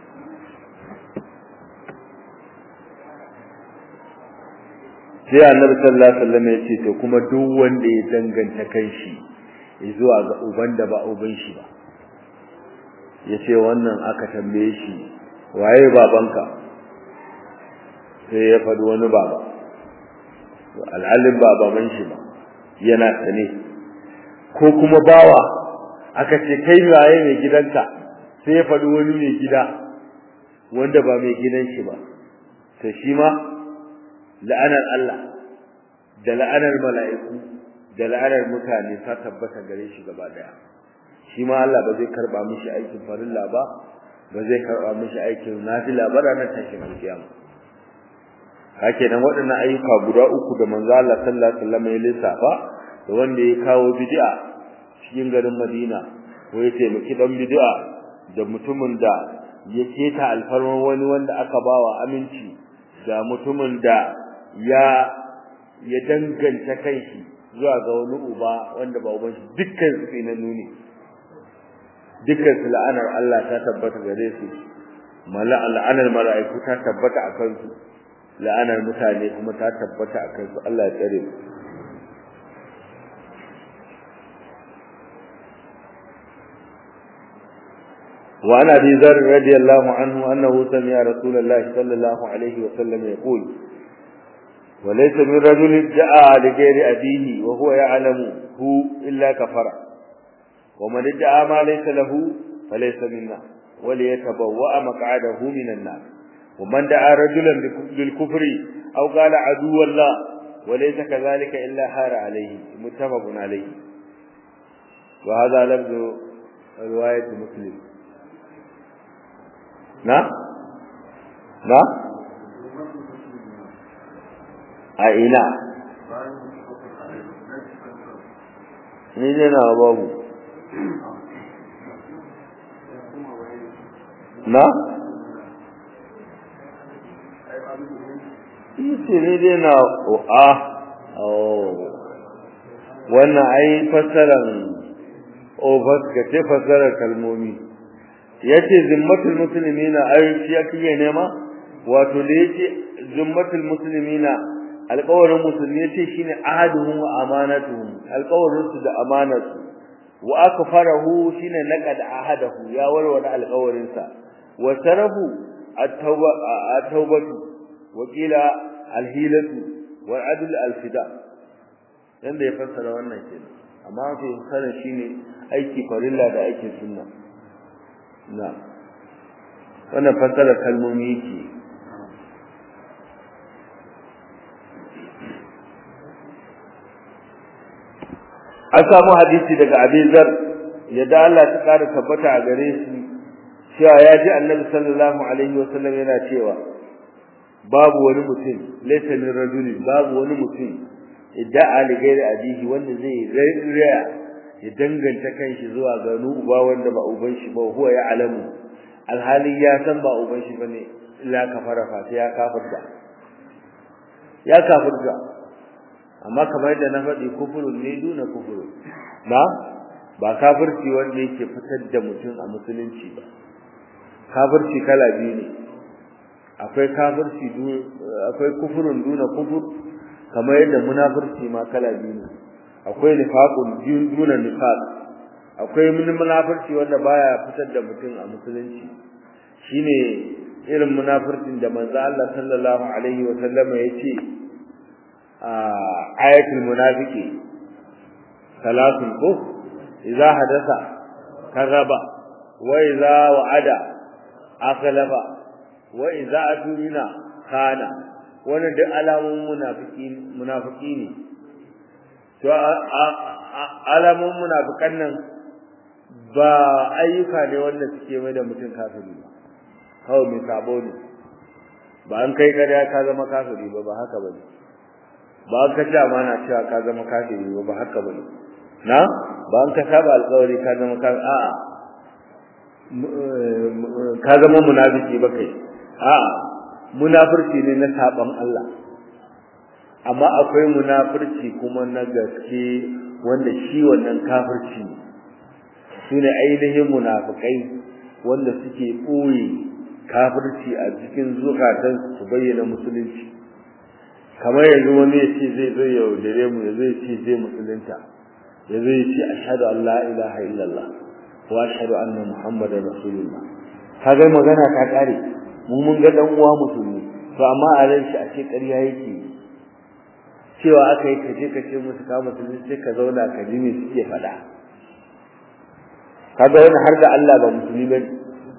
sai annabi sallallahu alaihi wasallam ya ce to kuma duk wanda ya danganta kanshi zuwa ga uban da ba uban shi ba yace wannan aka tambaye shi waye babanka sai ya faɗi wani baba alhalin ba baban shi ba yana sane ko kuma bawa aka ce kai waye mai gidanka sai ya faɗi wani mai gida wanda ba mai gidan shi ba to shi ma la'anar Allah da la'anar mala'iku da la'anar mutane ta tabbata gare shi gaba daya shi ma Allah ba zai karba mishi aikin farilla ba ba zai karba mishi aikin nafila ba ranar tashin alkiyama hake nan waɗannan ayyuka guda uku da manzo Allah sallallahu alaihi wasallam ya lissafa da wanda ya kawo bid'a cikin garin Madina ko ya taimaki dan bid'a da mutumin da ya keta alfarman wani wanda aka bawa aminci da mutumin da ya ya danganta kanshi zuwa ga wani uba wanda ba uban shi dukkan su tsinannu ne dukkan su la'anar Allah ta tabbata gare su mala la'anar mala'iku ta tabbata a kansu la'anar mutane kuma ta tabbata a kansu Allah ya tsare mu وعن ابي ذر رضي الله عنه انه سمع رسول الله صلى الله عليه وسلم يقول وليس من رجل ادعى لغير ابيه وهو يعلم هو الا كفر ومن ادعى ما ليس له فليس منا وليتبوأ مقعده من النار ومن دعا رجلا للكفر او قال عدو الله وليس كذلك الا حار عليه متفق عليه وهذا لفظ روايه مسلم na na a ina ni ne na babu na ce ne dai na a wannan ai fassaran obas ka ce fassarar kalmomi ya ce zimmatul musulmi na ayyuki ya kike nema wato da ya ce zimmatul musulmi na alƙawarin musulmi ya ce shi ne ahaduhum wa amanatuhum alƙawarinsu da amanatu wa aka farahu shi ne naƙa da ahadahu ya warware alƙawarinsa wa tarahu at-taubatu wa qila al-hilatu wa adl al-fida yanda ya fassara wannan kenan amma fi sanin shine aiki farilla da aikin sunna na wannan fassara kalmomi yake an samu hadisi daga abizar yadda Allah ta kara tabbata a gare shi cewa ya ji annabi sallallahu alaihi wasallam yana cewa babu wani mutum laysa min rajuli babu wani mutum idda'a li ghairi abihi wanda zai raya ya danganta kanshi zuwa ga uba wanda ba uban shi ba huwa ya alamu alhali ya san ba uban shi bane illa kafara fa sai ya kafirta ya kafirta amma kamar yadda na faɗi kufurun ne duna kufurun na ba kafirci wanda yake fitar da mutum a musulunci ba kafirci kala biyu ne akwai kafirci akwai kufurun duna kufur kamar yadda munafirci ma kala biyu ne akwai nifaqun duna nifaq akwai munafirci wanda baya fitar da mutum a musulunci shine irin munafircin da manzo Allah sallallahu alaihi wa sallama yace ayatul munafiki salatun ko idza hadasa kazaba wa idza wa'ada akhlafa wa idza atumina khana wannan duk alamun munafiki munafiki ne to alamun munafikan nan ba ayyuka ne wanda suke mai da mutum kafiri ba kawai mai sabo ne ba an kai kada ka zama kafiri ba ba haka bane ba an kace amana cewa ka zama kafiri ba ba haka bane na ba an ka saba alƙawari ka zama kafiri a'a ka zama munafiki ba kai a'a munafurci ne na saban Allah amma akwai munafurci kuma na gaske wanda shi wannan kafirci ne shine ainihin munafikai wanda suke ɓoye kafirci a cikin zukatan su bayyana musulunci kamar yanzu wani ya ce zai zai yaudare mu ya zai ce zai musulunta ya zai ce ashhadu an la ilaha illallah wa ashhadu anna muhammadar rasulullah kaga magana ta kare mu mun ga dan uwa musulmi to amma a ran shi a ce ƙarya yake cewa aka yi kaje ka ce musu ka musulmi sai ka zauna ka ji me suke faɗa kaga wani har da Allah ba musulmi bane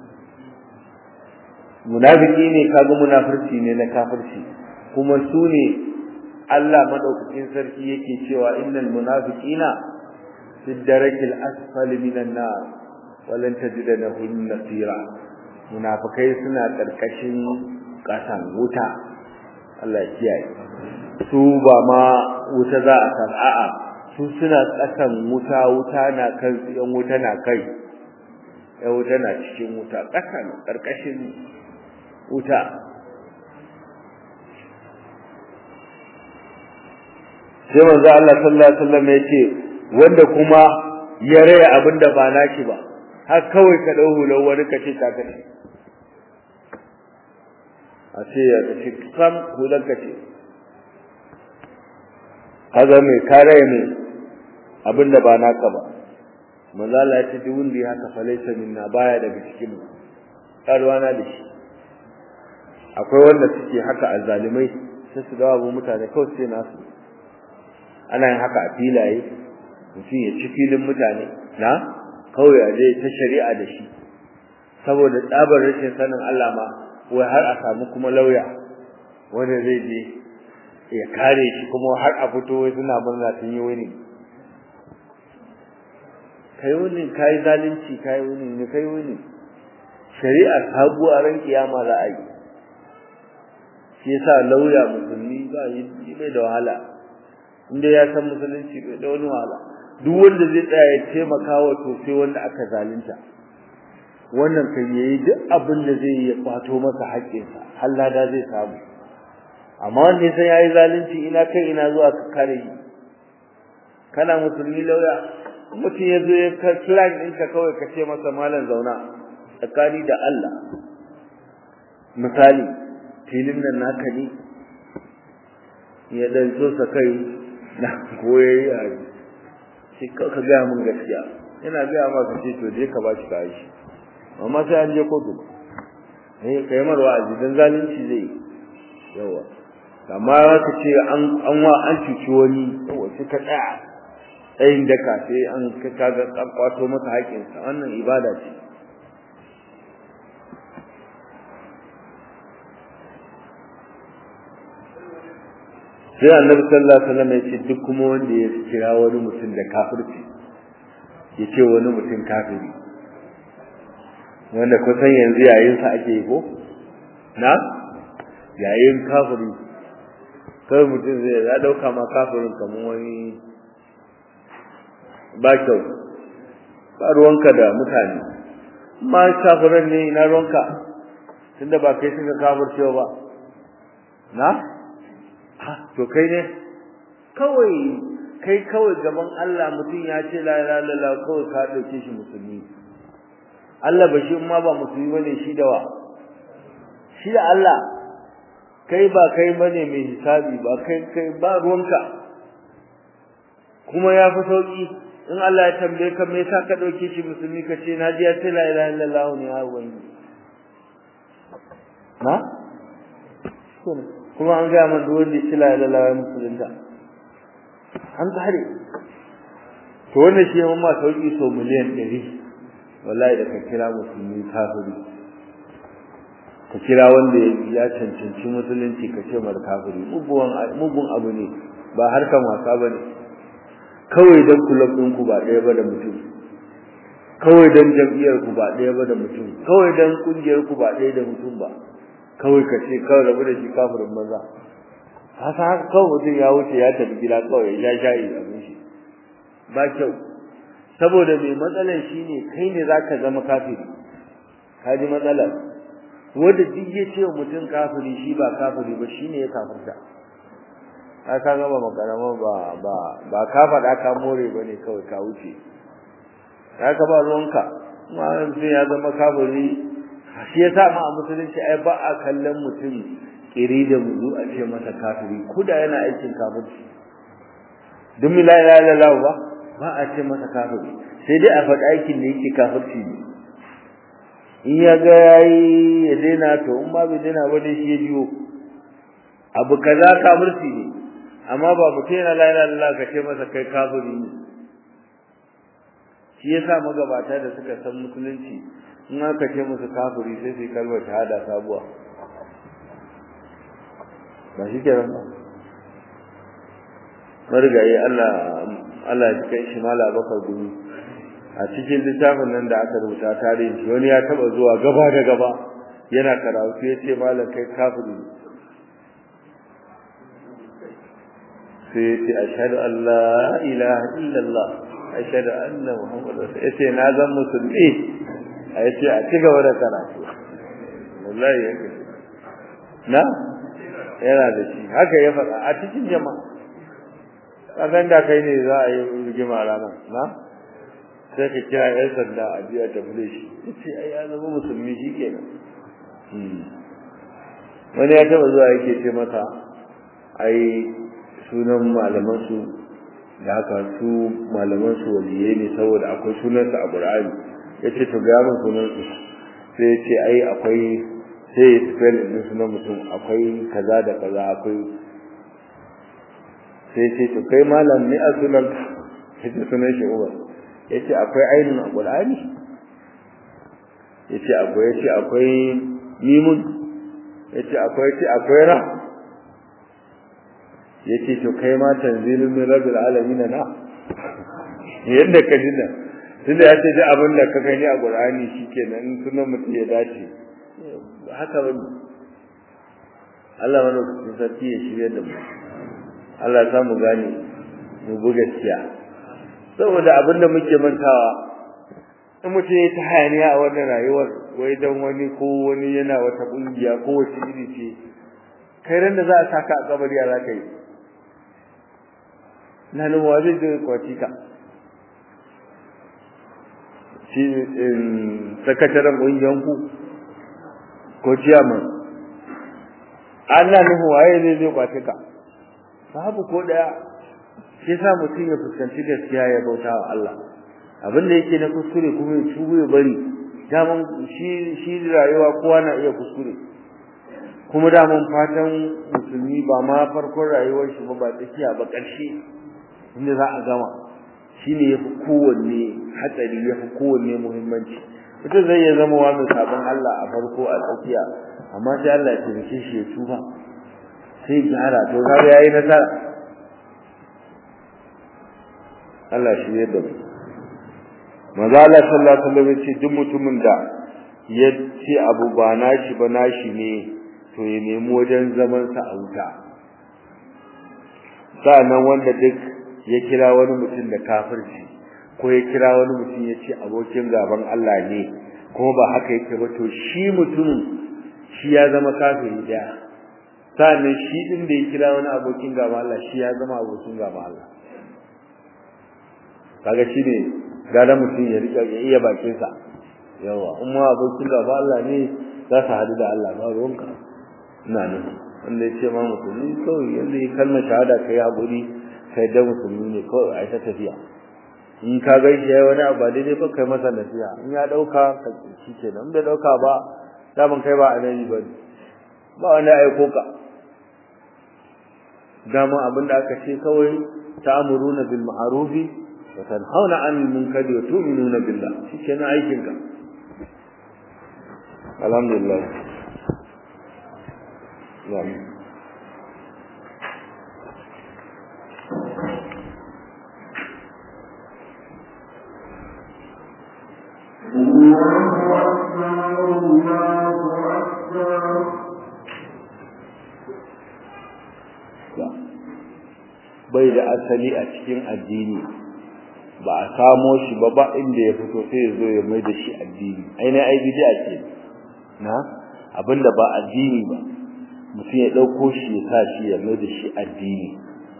munafiki ne kaga munafirci ne na kafirci kuma su ne Allah madaukakin sarki yake cewa innal munafiqina fi darakil asfali minan nar walan tajida lahum nasira munafikai suna karkashin kasan wuta Allah ya kiyaye su ba ma wuta za a san a'a su suna kasan wuta wuta na kan yan wuta na kai yan wuta na cikin wuta kasan karkashin wuta sai manzo Allah sallallahu alaihi wasallam ya ce wanda kuma ya raya abinda ba naki ba har kawai ka dau hular wani ka ce ta kace a ce ya ce kam hular ka ce kaga mai kare mai abinda ba naka ba manzo Allah ya ce duk wanda ya haka falaisa minna baya daga cikin mu karwana da shi akwai wanda suke haka azzalimai sai su dawo abu mutane kawai sai nasu ana yin haka a filaye mutum ya ci filin mutane na kawai a je ta shari'a da shi saboda tsabar rashin sanin Allah ma wai har a samu kuma lauya wanda zai je ya kare shi kuma har a fito wai suna murna sun yi wani kai wani kai zalunci kai wani ne kai wani shari'a sabuwa ran kiyama za a yi shi yasa lauya musulmi ba yi bai da wahala inda ya san musulunci bai da wani wahala duk wanda zai tsaya ya taimaka wa to sai wanda aka zalunta wannan kan yayi duk abin da zai yi kwato masa haƙƙinsa har lada zai samu amma wanda sai yayi zalunci ina kai ina zuwa ka kare shi kana musulmi lauya mutum ya zo ya ka flag ɗinka kawai ka ce masa malam zauna tsakani da Allah misali filin nan naka ne ya dan so sa kai na koyayi a shi ka gaya min gaskiya ina gaya maka ce to je ka bashi kayi shi amma sai an je kotu eh kai mar wa'azi dan zalunci zai yawa amma ka ce an an wa an cuci wani yawa sai ka tsaya tsayin daka sai an ka kaga an kwato masa haƙinsa wannan ibada ce sai annabi sallallahu alaihi wasallam ya ce duk kuma wanda ya kira wani mutum da kafirci ya ce wani mutum kafiri wanda kusan yanzu yayin sa ake yi ko na yayin kafiri kai mutum zai ya dauka ma kafirin kamar wani ba kyau ba ruwanka da mutane ma kafiran ne ina ruwanka tunda ba kai suka kafircewa ba na to kai ne kawai kai kawai gaban Allah mutum ya ce la ilaha illallah kawai ka dauke shi musulmi Allah ba shi ma ba musulmi bane shi da wa shi da Allah kai ba kai bane mai hisabi ba kai kai ba ruwanka kuma ya fi sauki in Allah ya tambaye ka me yasa ka dauke shi musulmi ka ce na ji ya ce la ilaha illallah ne ya ubangi na kuma an ga man duk wanda ya la ilaha musulunta an tare to wannan shi mun ma sauki so miliyan 100 wallahi da ka kira musulmi kafiri ka kira wanda ya cancanci musulunci ka ce mar kafiri mugun mugun abu ne ba harkan wasa bane kawai dan kulab din ku ba ɗaya ba da mutum kawai dan jam'iyyar ku ba ɗaya ba da mutum kawai dan kungiyar ku ba ɗaya da mutum ba kawai ka ce kawai rabu da shi kafirin maza haka haka kawai mutum ya wuce ya tafi gida kawai ya shayi abin shi ba kyau saboda mai matsalar shi ne kai ne za ka zama kafiri ka ji matsalar wanda duk ya ce mutum kafiri shi ba kafiri ba shi ne ya kafirta ka ka gaba makarama ba ba ba ka faɗa ka more ba ne kawai ka wuce ya ka ba ruwanka ma sai ya zama kafiri shi yasa ma a musulunci ai ba a kallon mutum kiri da muzu a ce masa kafiri kuda yana aikin kafirci duk la ilaha illallah ba ba a ce masa kafiri sai dai a faɗi aikin da yake kafirci ne in ya ga yayi ya daina to in ma bai daina ba dai shi ya jiyo abu kaza kafirci ne amma ba mutum yana la ilaha illallah ka ce masa kai kafiri ne shi yasa magabata da suka san musulunci in aka ce musu kafiri sai su yi kalmar shahada sabuwa ba shi ke nan ba marigayi Allah Allah ya kai shi mala bakar gumi a cikin littafin nan da aka rubuta tarihin shi wani ya taba zuwa gaba da gaba yana karatu ya ce malam kai kafiri sai ya ce ashhadu an la ilaha illallah ashhadu anna muhammadar rasul ya ce na zan musulmi a yace a ci gaba da karatu wallahi yake na yana da shi haka ya faɗa a cikin jama'a kasan da kai ne za a yi rigima ranar na sai ka kira yan sanda a biya ta fule shi yace ai ya zama musulmi shi kenan wani ya taba zuwa yake ce masa ai sunan malaman su da haka su malaman su waliyai ne saboda akwai sunansa a Qur'ani yace to ga mun sunan su sai yace ai akwai sai ya spell din sunan mutum akwai kaza da kaza akwai sai yace to kai malam ne a sunan yace sunan shi uba yace akwai ainin a Qur'ani yace akwai yace akwai mimun yace akwai yace akwai ra yace to kai ma tanzilun min rabbil alamin na yadda ka dinna tunda ya ce duk abin da ka gani a Qur'ani shikenan in sunan mutum ya dace haka ba Allah wani lokacin sarki ya shirya da mu Allah ya samu gane mu bu gaskiya saboda abin da muke mantawa in mutum ya ta hayaniya a wannan rayuwar wai dan wani ko wani yana wata kungiya ko wace iri ce kai ran da za a saka a kabari za ka yi na nan wa zai je kwaci ka shi sakataren ƙungiyar ku ko ciyaman Allah nuhu waye zai zai kwaci ka babu ko daya shi yasa mutum ya fuskanci gaskiya ya bauta wa Allah abin da yake na kuskure kuma ya tubu ya bari daman shi shi rayuwa kowa na iya kuskure kuma daman fatan musulmi ba ma farkon rayuwar shi ba ba tsakiya ba ƙarshe inda za a gama shine yafi kowanne hatsari yafi kowanne muhimmanci mutum zai iya zama wa mai sabon Allah a farko a tsakiya amma sai Allah ya taimake shi ya tuba sai gyara to kaga yayi nasara Allah shi ya da manzo Allah sallallahu alaihi wasallam ce duk mutumin da ya ce abu ba nashi ba nashi ne to ya nemi wajen zaman sa a wuta sa'annan wanda duk ya kira wani mutum da kafirci ko ya kira wani mutum ya ce abokin gaban Allah ne kuma ba haka yake ba to shi mutumin shi ya zama kafiri daya sa'annan shi din da ya kira wani abokin gaban Allah shi ya zama abokin gaban Allah kaga shi ne gara mutum ya rika ya iya bakin sa yawa in ma abokin gaban Allah ne za su hadu da Allah ba ruwanka ina ne wanda ya ce ma musulmi kawai yanda ya kalmar shahada kai haƙuri kai da musulmi ne kawai a ta tafiya in ka gaishe yayi wani abu ba daidai ba kai masa nasiha in ya dauka ka shi kenan in bai dauka ba daman kai ba annabi ba ba wani aiko ka dama abin da aka ce kawai ta'muruna bil ma'ruf wa tanhauna 'anil munkari wa tu'minuna billah shi kenan aikin ka alhamdulillah Amin. الله أكبر الله أكبر bai da asali a cikin addini ba a samo shi ba ba inda ya fito sai ya zo ya mai da shi addini ainihin ai bid'a ce na abinda ba addini ba mutum ya ɗauko shi ya sa shi ya mai da shi addini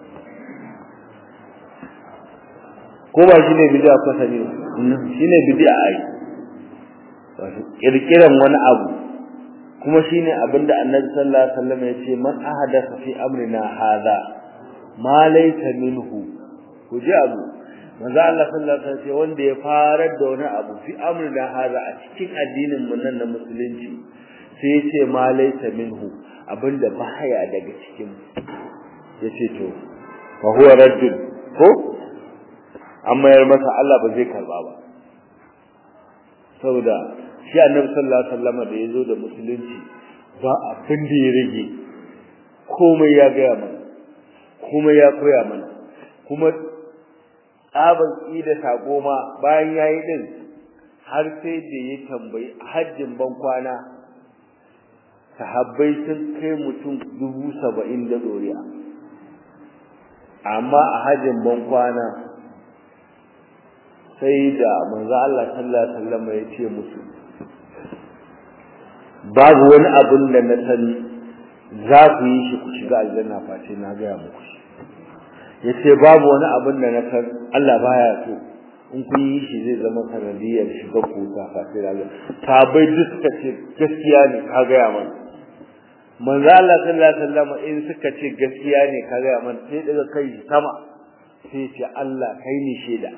ko ba shi ne bid'a ko sani shi ne bid'a ai wato kirkiran wani abu kuma shine abinda annabi sallallahu alaihi wasallam ya ce man ahadatha fi amrina hadha ma laysa minhu ku ji abu manzo Allah sallallahu alaihi wasallam wanda ya farar da wani abu fi amrina hadha a cikin addinin mu nan na musulunci sai ya ce ma laysa minhu abinda baya daga cikin yace to fa huwa raddun ko amma yar masa Allah ba zai karba ba saboda shi annabi sallallahu alaihi wasallam da yazo da musulunci ba abin da ya rage komai ya ga mana komai ya koya mana kuma tsaban da sako ma bayan yayi din har sai da ya tambayi hajjin ban kwana sahabbai sun kai mutum dubu saba'in da doriya amma a hajjin ban kwana sai da manzo Allah sallallahu alaihi wasallam ya ce musu babu wani abin da na sani za ku yi shi ku shiga aljanna face na gaya muku shi yace babu wani abin da na san Allah baya so in kun yi shi zai zama sanadiyar shiga ku ta face da Allah sabai duk suka ce gaskiya ne ka gaya mana manzo Allah sallallahu alaihi wasallam in suka ce gaskiya ne ka gaya mana sai daga kai sama sai ce Allah kai ne shaida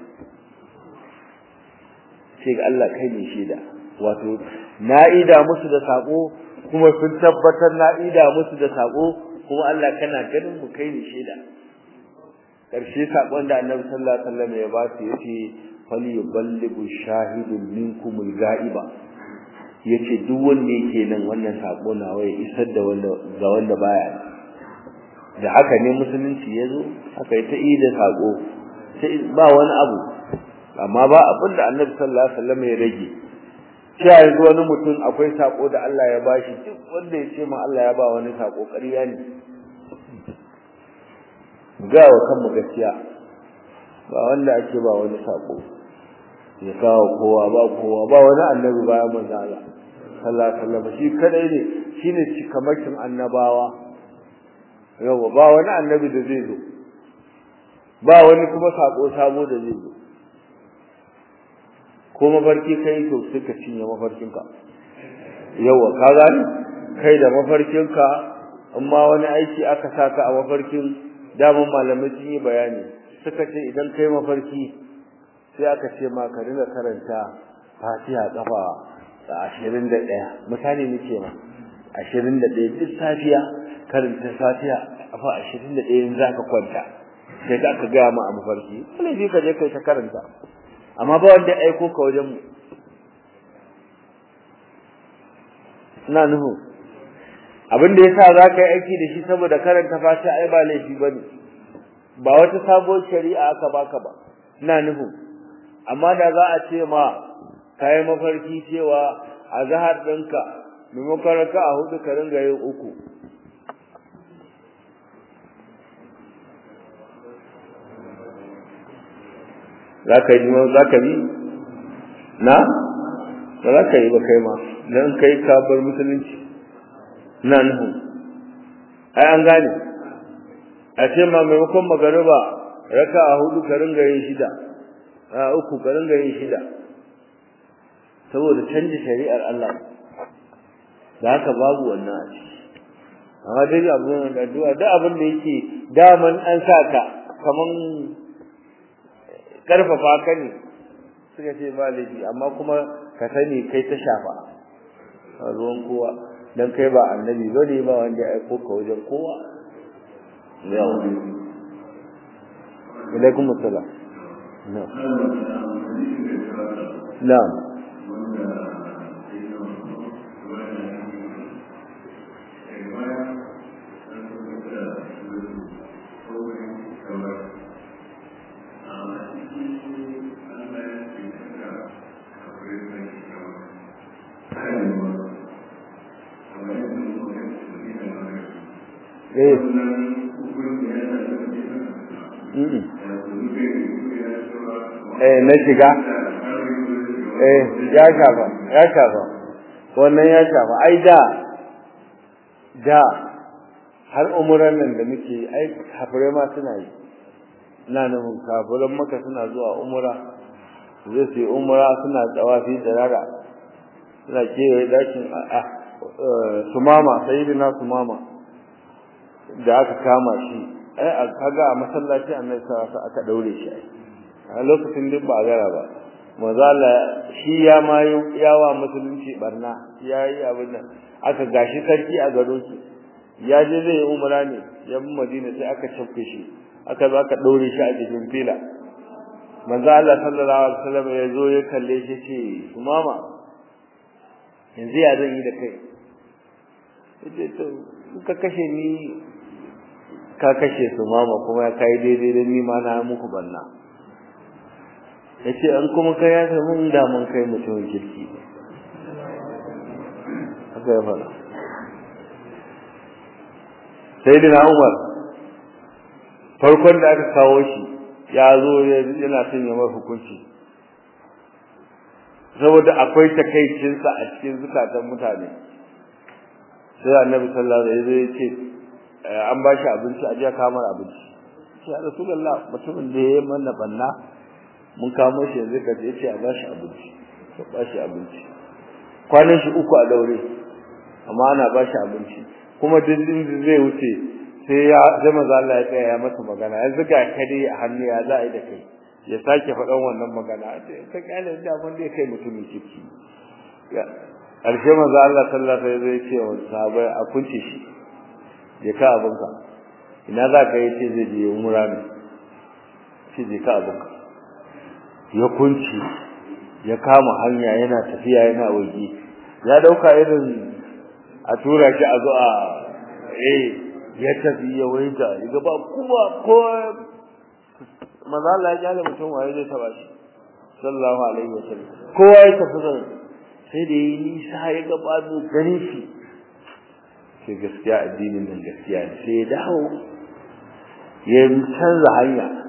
sai ga Allah kai ne shaida wato na'ida musu da sako kuma sun tabbatar na'ida musu da sako kuma Allah kana ganin mu kai ne shaida karshe sakon da Annabi sallallahu alaihi wasallam ya ba su yace fal yuballighu shahidun minkum al-ghaiba yace duk wanda yake nan wannan sako na waye isar da wanda ga wanda baya da haka ne musulunci yazo haka ita yi da sako sai ba wani abu amma ba abin da Annabi sallallahu alaihi wasallam ya rage cewa yanzu wani mutum akwai sako da Allah ya bashi duk wanda ya ce ma Allah ya ba wani sako ƙarya ne ga wa kanmu gaskiya ba wanda ake ba wani sako ya kawo kowa ba kowa ba wani annabi bayan manzo Allah sallallahu alaihi wasallam shi kadai ne shine cikamakin annabawa yawa ba wani annabi da zai zo ba wani kuma sako sabo da zai zo ko mafarki kai to sai ka cinye mafarkinka yawa ka gani kai da mafarkinka amma wani aiki aka saka a mafarkin daman malamai sun yi bayani suka ce idan kai mafarki sai aka ce ma ka dinga karanta fatiha kafa ashirin da ɗaya misali nake ma ashirin da ɗaya duk safiya karanta fatiha kafa ashirin da ɗaya za ka kwanta sai da aka gaya ma a mafarki wani bi ka je kai ta karanta amma ba wanda ya aiko ka wajen mu ina nuhu abin da yasa za ka yi aiki da shi saboda karanta fatiha ai ba laifi ba ne ba wata sabuwar shari'a aka baka ba ina nuhu amma da za a ce ma ka yi mafarki cewa a zahar ɗinka maimakon raka a hudu ka ringa yin uku za ka yi za ka bi na ba za ka yi ba kai ma don kai ka bar musulunci na nuhu ai an gane a ce ma maimakon magariba raka a hudu ka ringa yin shida a uku ka ringa yin shida saboda canji shari'ar Allah da haka babu wannan a ciki amma dai abin da addu'a da abin da yake daman an sa ka kaman karfafa ka ne suka ce ba laifi amma kuma ka sani kai ta shafa a ruwan kowa dan kai ba annabi bane ba wanda ya aiko ka wajen kowa yawa alaikum assalam na'am na'am eh eh na shiga eh ya shafa ya shafa wannan ya shafa ai da da har umuran nan da muke ai kafirai ma suna yi ina nufin kafiran maka suna zuwa umura zai su yi umura suna tsawafi da rara suna kewaye dakin a sumama sayyidina sumama da aka kama shi ai kaga a masallaci annabi sallallahu alaihi aka daure shi ai a lokacin duk ba gara ba mazala shi ya ma yawa musulunci barna yayi abin nan aka gashi sarki a garo shi ya je zai yi umra ne ya bi madina sai aka cafke shi aka zo aka daure shi a cikin fila manzo Allah sallallahu alaihi wasallam ya zo ya kalle shi ce mama yanzu ya zan yi da kai yace to ka kashe ni ka kashe su mama kuma ya kai daidai da ni ma na muku banna yace an kuma kai ya san mun da mun kai mutum kirki haka ya fara sayyidina Umar farkon da aka kawo shi ya zo yana son ya mai hukunci saboda akwai takaicinsa a cikin zukatan mutane sai annabi sallallahu alaihi wasallam ya ce an ba shi abinci a jiya kamar abinci sai ya rasulullah mutumin da ya mana banna mun kamo shi yanzu ka ce a ba shi abinci ka ba shi abinci kwanan shi uku a daure amma ana ba shi abinci kuma dindin zai wuce sai ya sai maza Allah ya tsaya ya masa magana yanzu ga ka dai a hannu ya za a yi da kai ya sake faɗan wannan magana ka kyale da mun dai kai mutumin kirki ƙarshe maza Allah sallallahu alaihi wasallam ya ce wa sahabbai a kunce shi je ka abinka ina za ka yi ce zai je umra ne ce je ka abinka ya kunci ya kama hanya yana tafiya yana waje ya dauka irin a tura shi a zo a eh ya tafi ya waita ya ba kuma ko maza Allah ya kyale mutum waye zai taba shi sallallahu alaihi wasallam kowa ya tafi zan sai da yi nisa ya ga babu gare shi sai gaskiya addinin nan gaskiya ne sai ya dawo ya canza hanya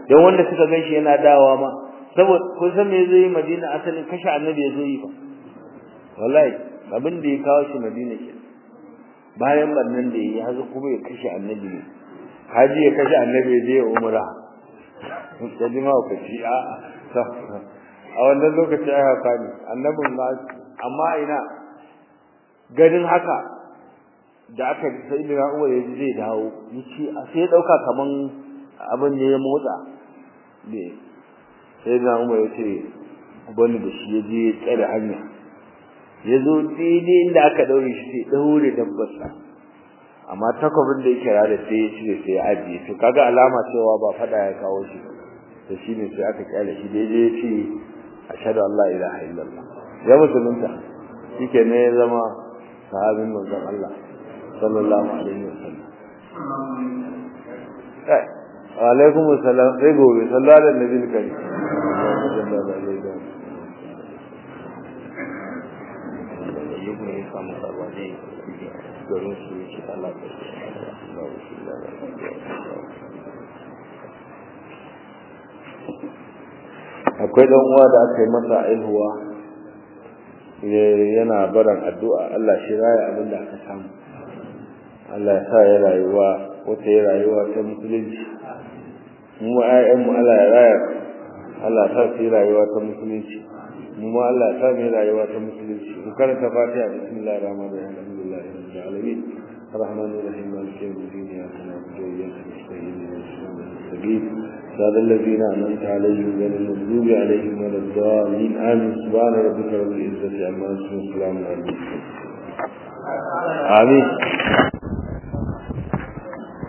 don wanda suka gan shi yana dawa ma saboda kun san me zai yi madina asalin kashe annabi ya zo yi fa wallahi abin da ya kawo shi madina ke bayan bannan da ya hazo kuma ya kashe annabi ne haji ya kashe annabi ya je ya umra da jima ku ci a a wannan lokaci ai haka ne annabin ma amma ina ganin haka da aka sai da Umar ya zai dawo yace sai dauka kaman abin ne ya motsa ne sai da Umar ya ce bani da shi ya je ya tsare hanya ya zo daidai inda aka daure shi sai daure dabbarsa amma takwabin da yake rada sai ya cire sai ya ajiye to kaga alama cewa ba fada ya kawo shi to shine sai aka kyale shi daidai ya ce ashhadu an la ilaha illallah ya musulunta shike ne ya zama sahabin manzon Allah sallallahu alaihi wasallam kai wa alaikum assalam sai gobe sallallahu alaihi nabi karim yau ne ya samu sarwa ne garin su ya ci Allah akwai dan uwa da aka yi masa aihuwa yana baran addu'a Allah shi raya abin da aka samu Allah ya sa ya rayuwa wata ya rayuwa ta musulunci mu ma ƴaƴan mu Allah ya raya Allah ya sa su rayuwa ta musulunci mu ma Allah ya sa mu rayuwa ta musulunci mu karanta Fatiha bismillahir rahmanir rahim alhamdulillahi rabbil alamin الرحمن الرحيم مالك يوم الدين اياك نعبد واياك نستعين اهدنا الصراط المستقيم صراط الذين انعمت عليهم غير المغضوب عليهم ولا الضالين امين سبحان ربك رب العزه عما يصفون وسلام على المرسلين امين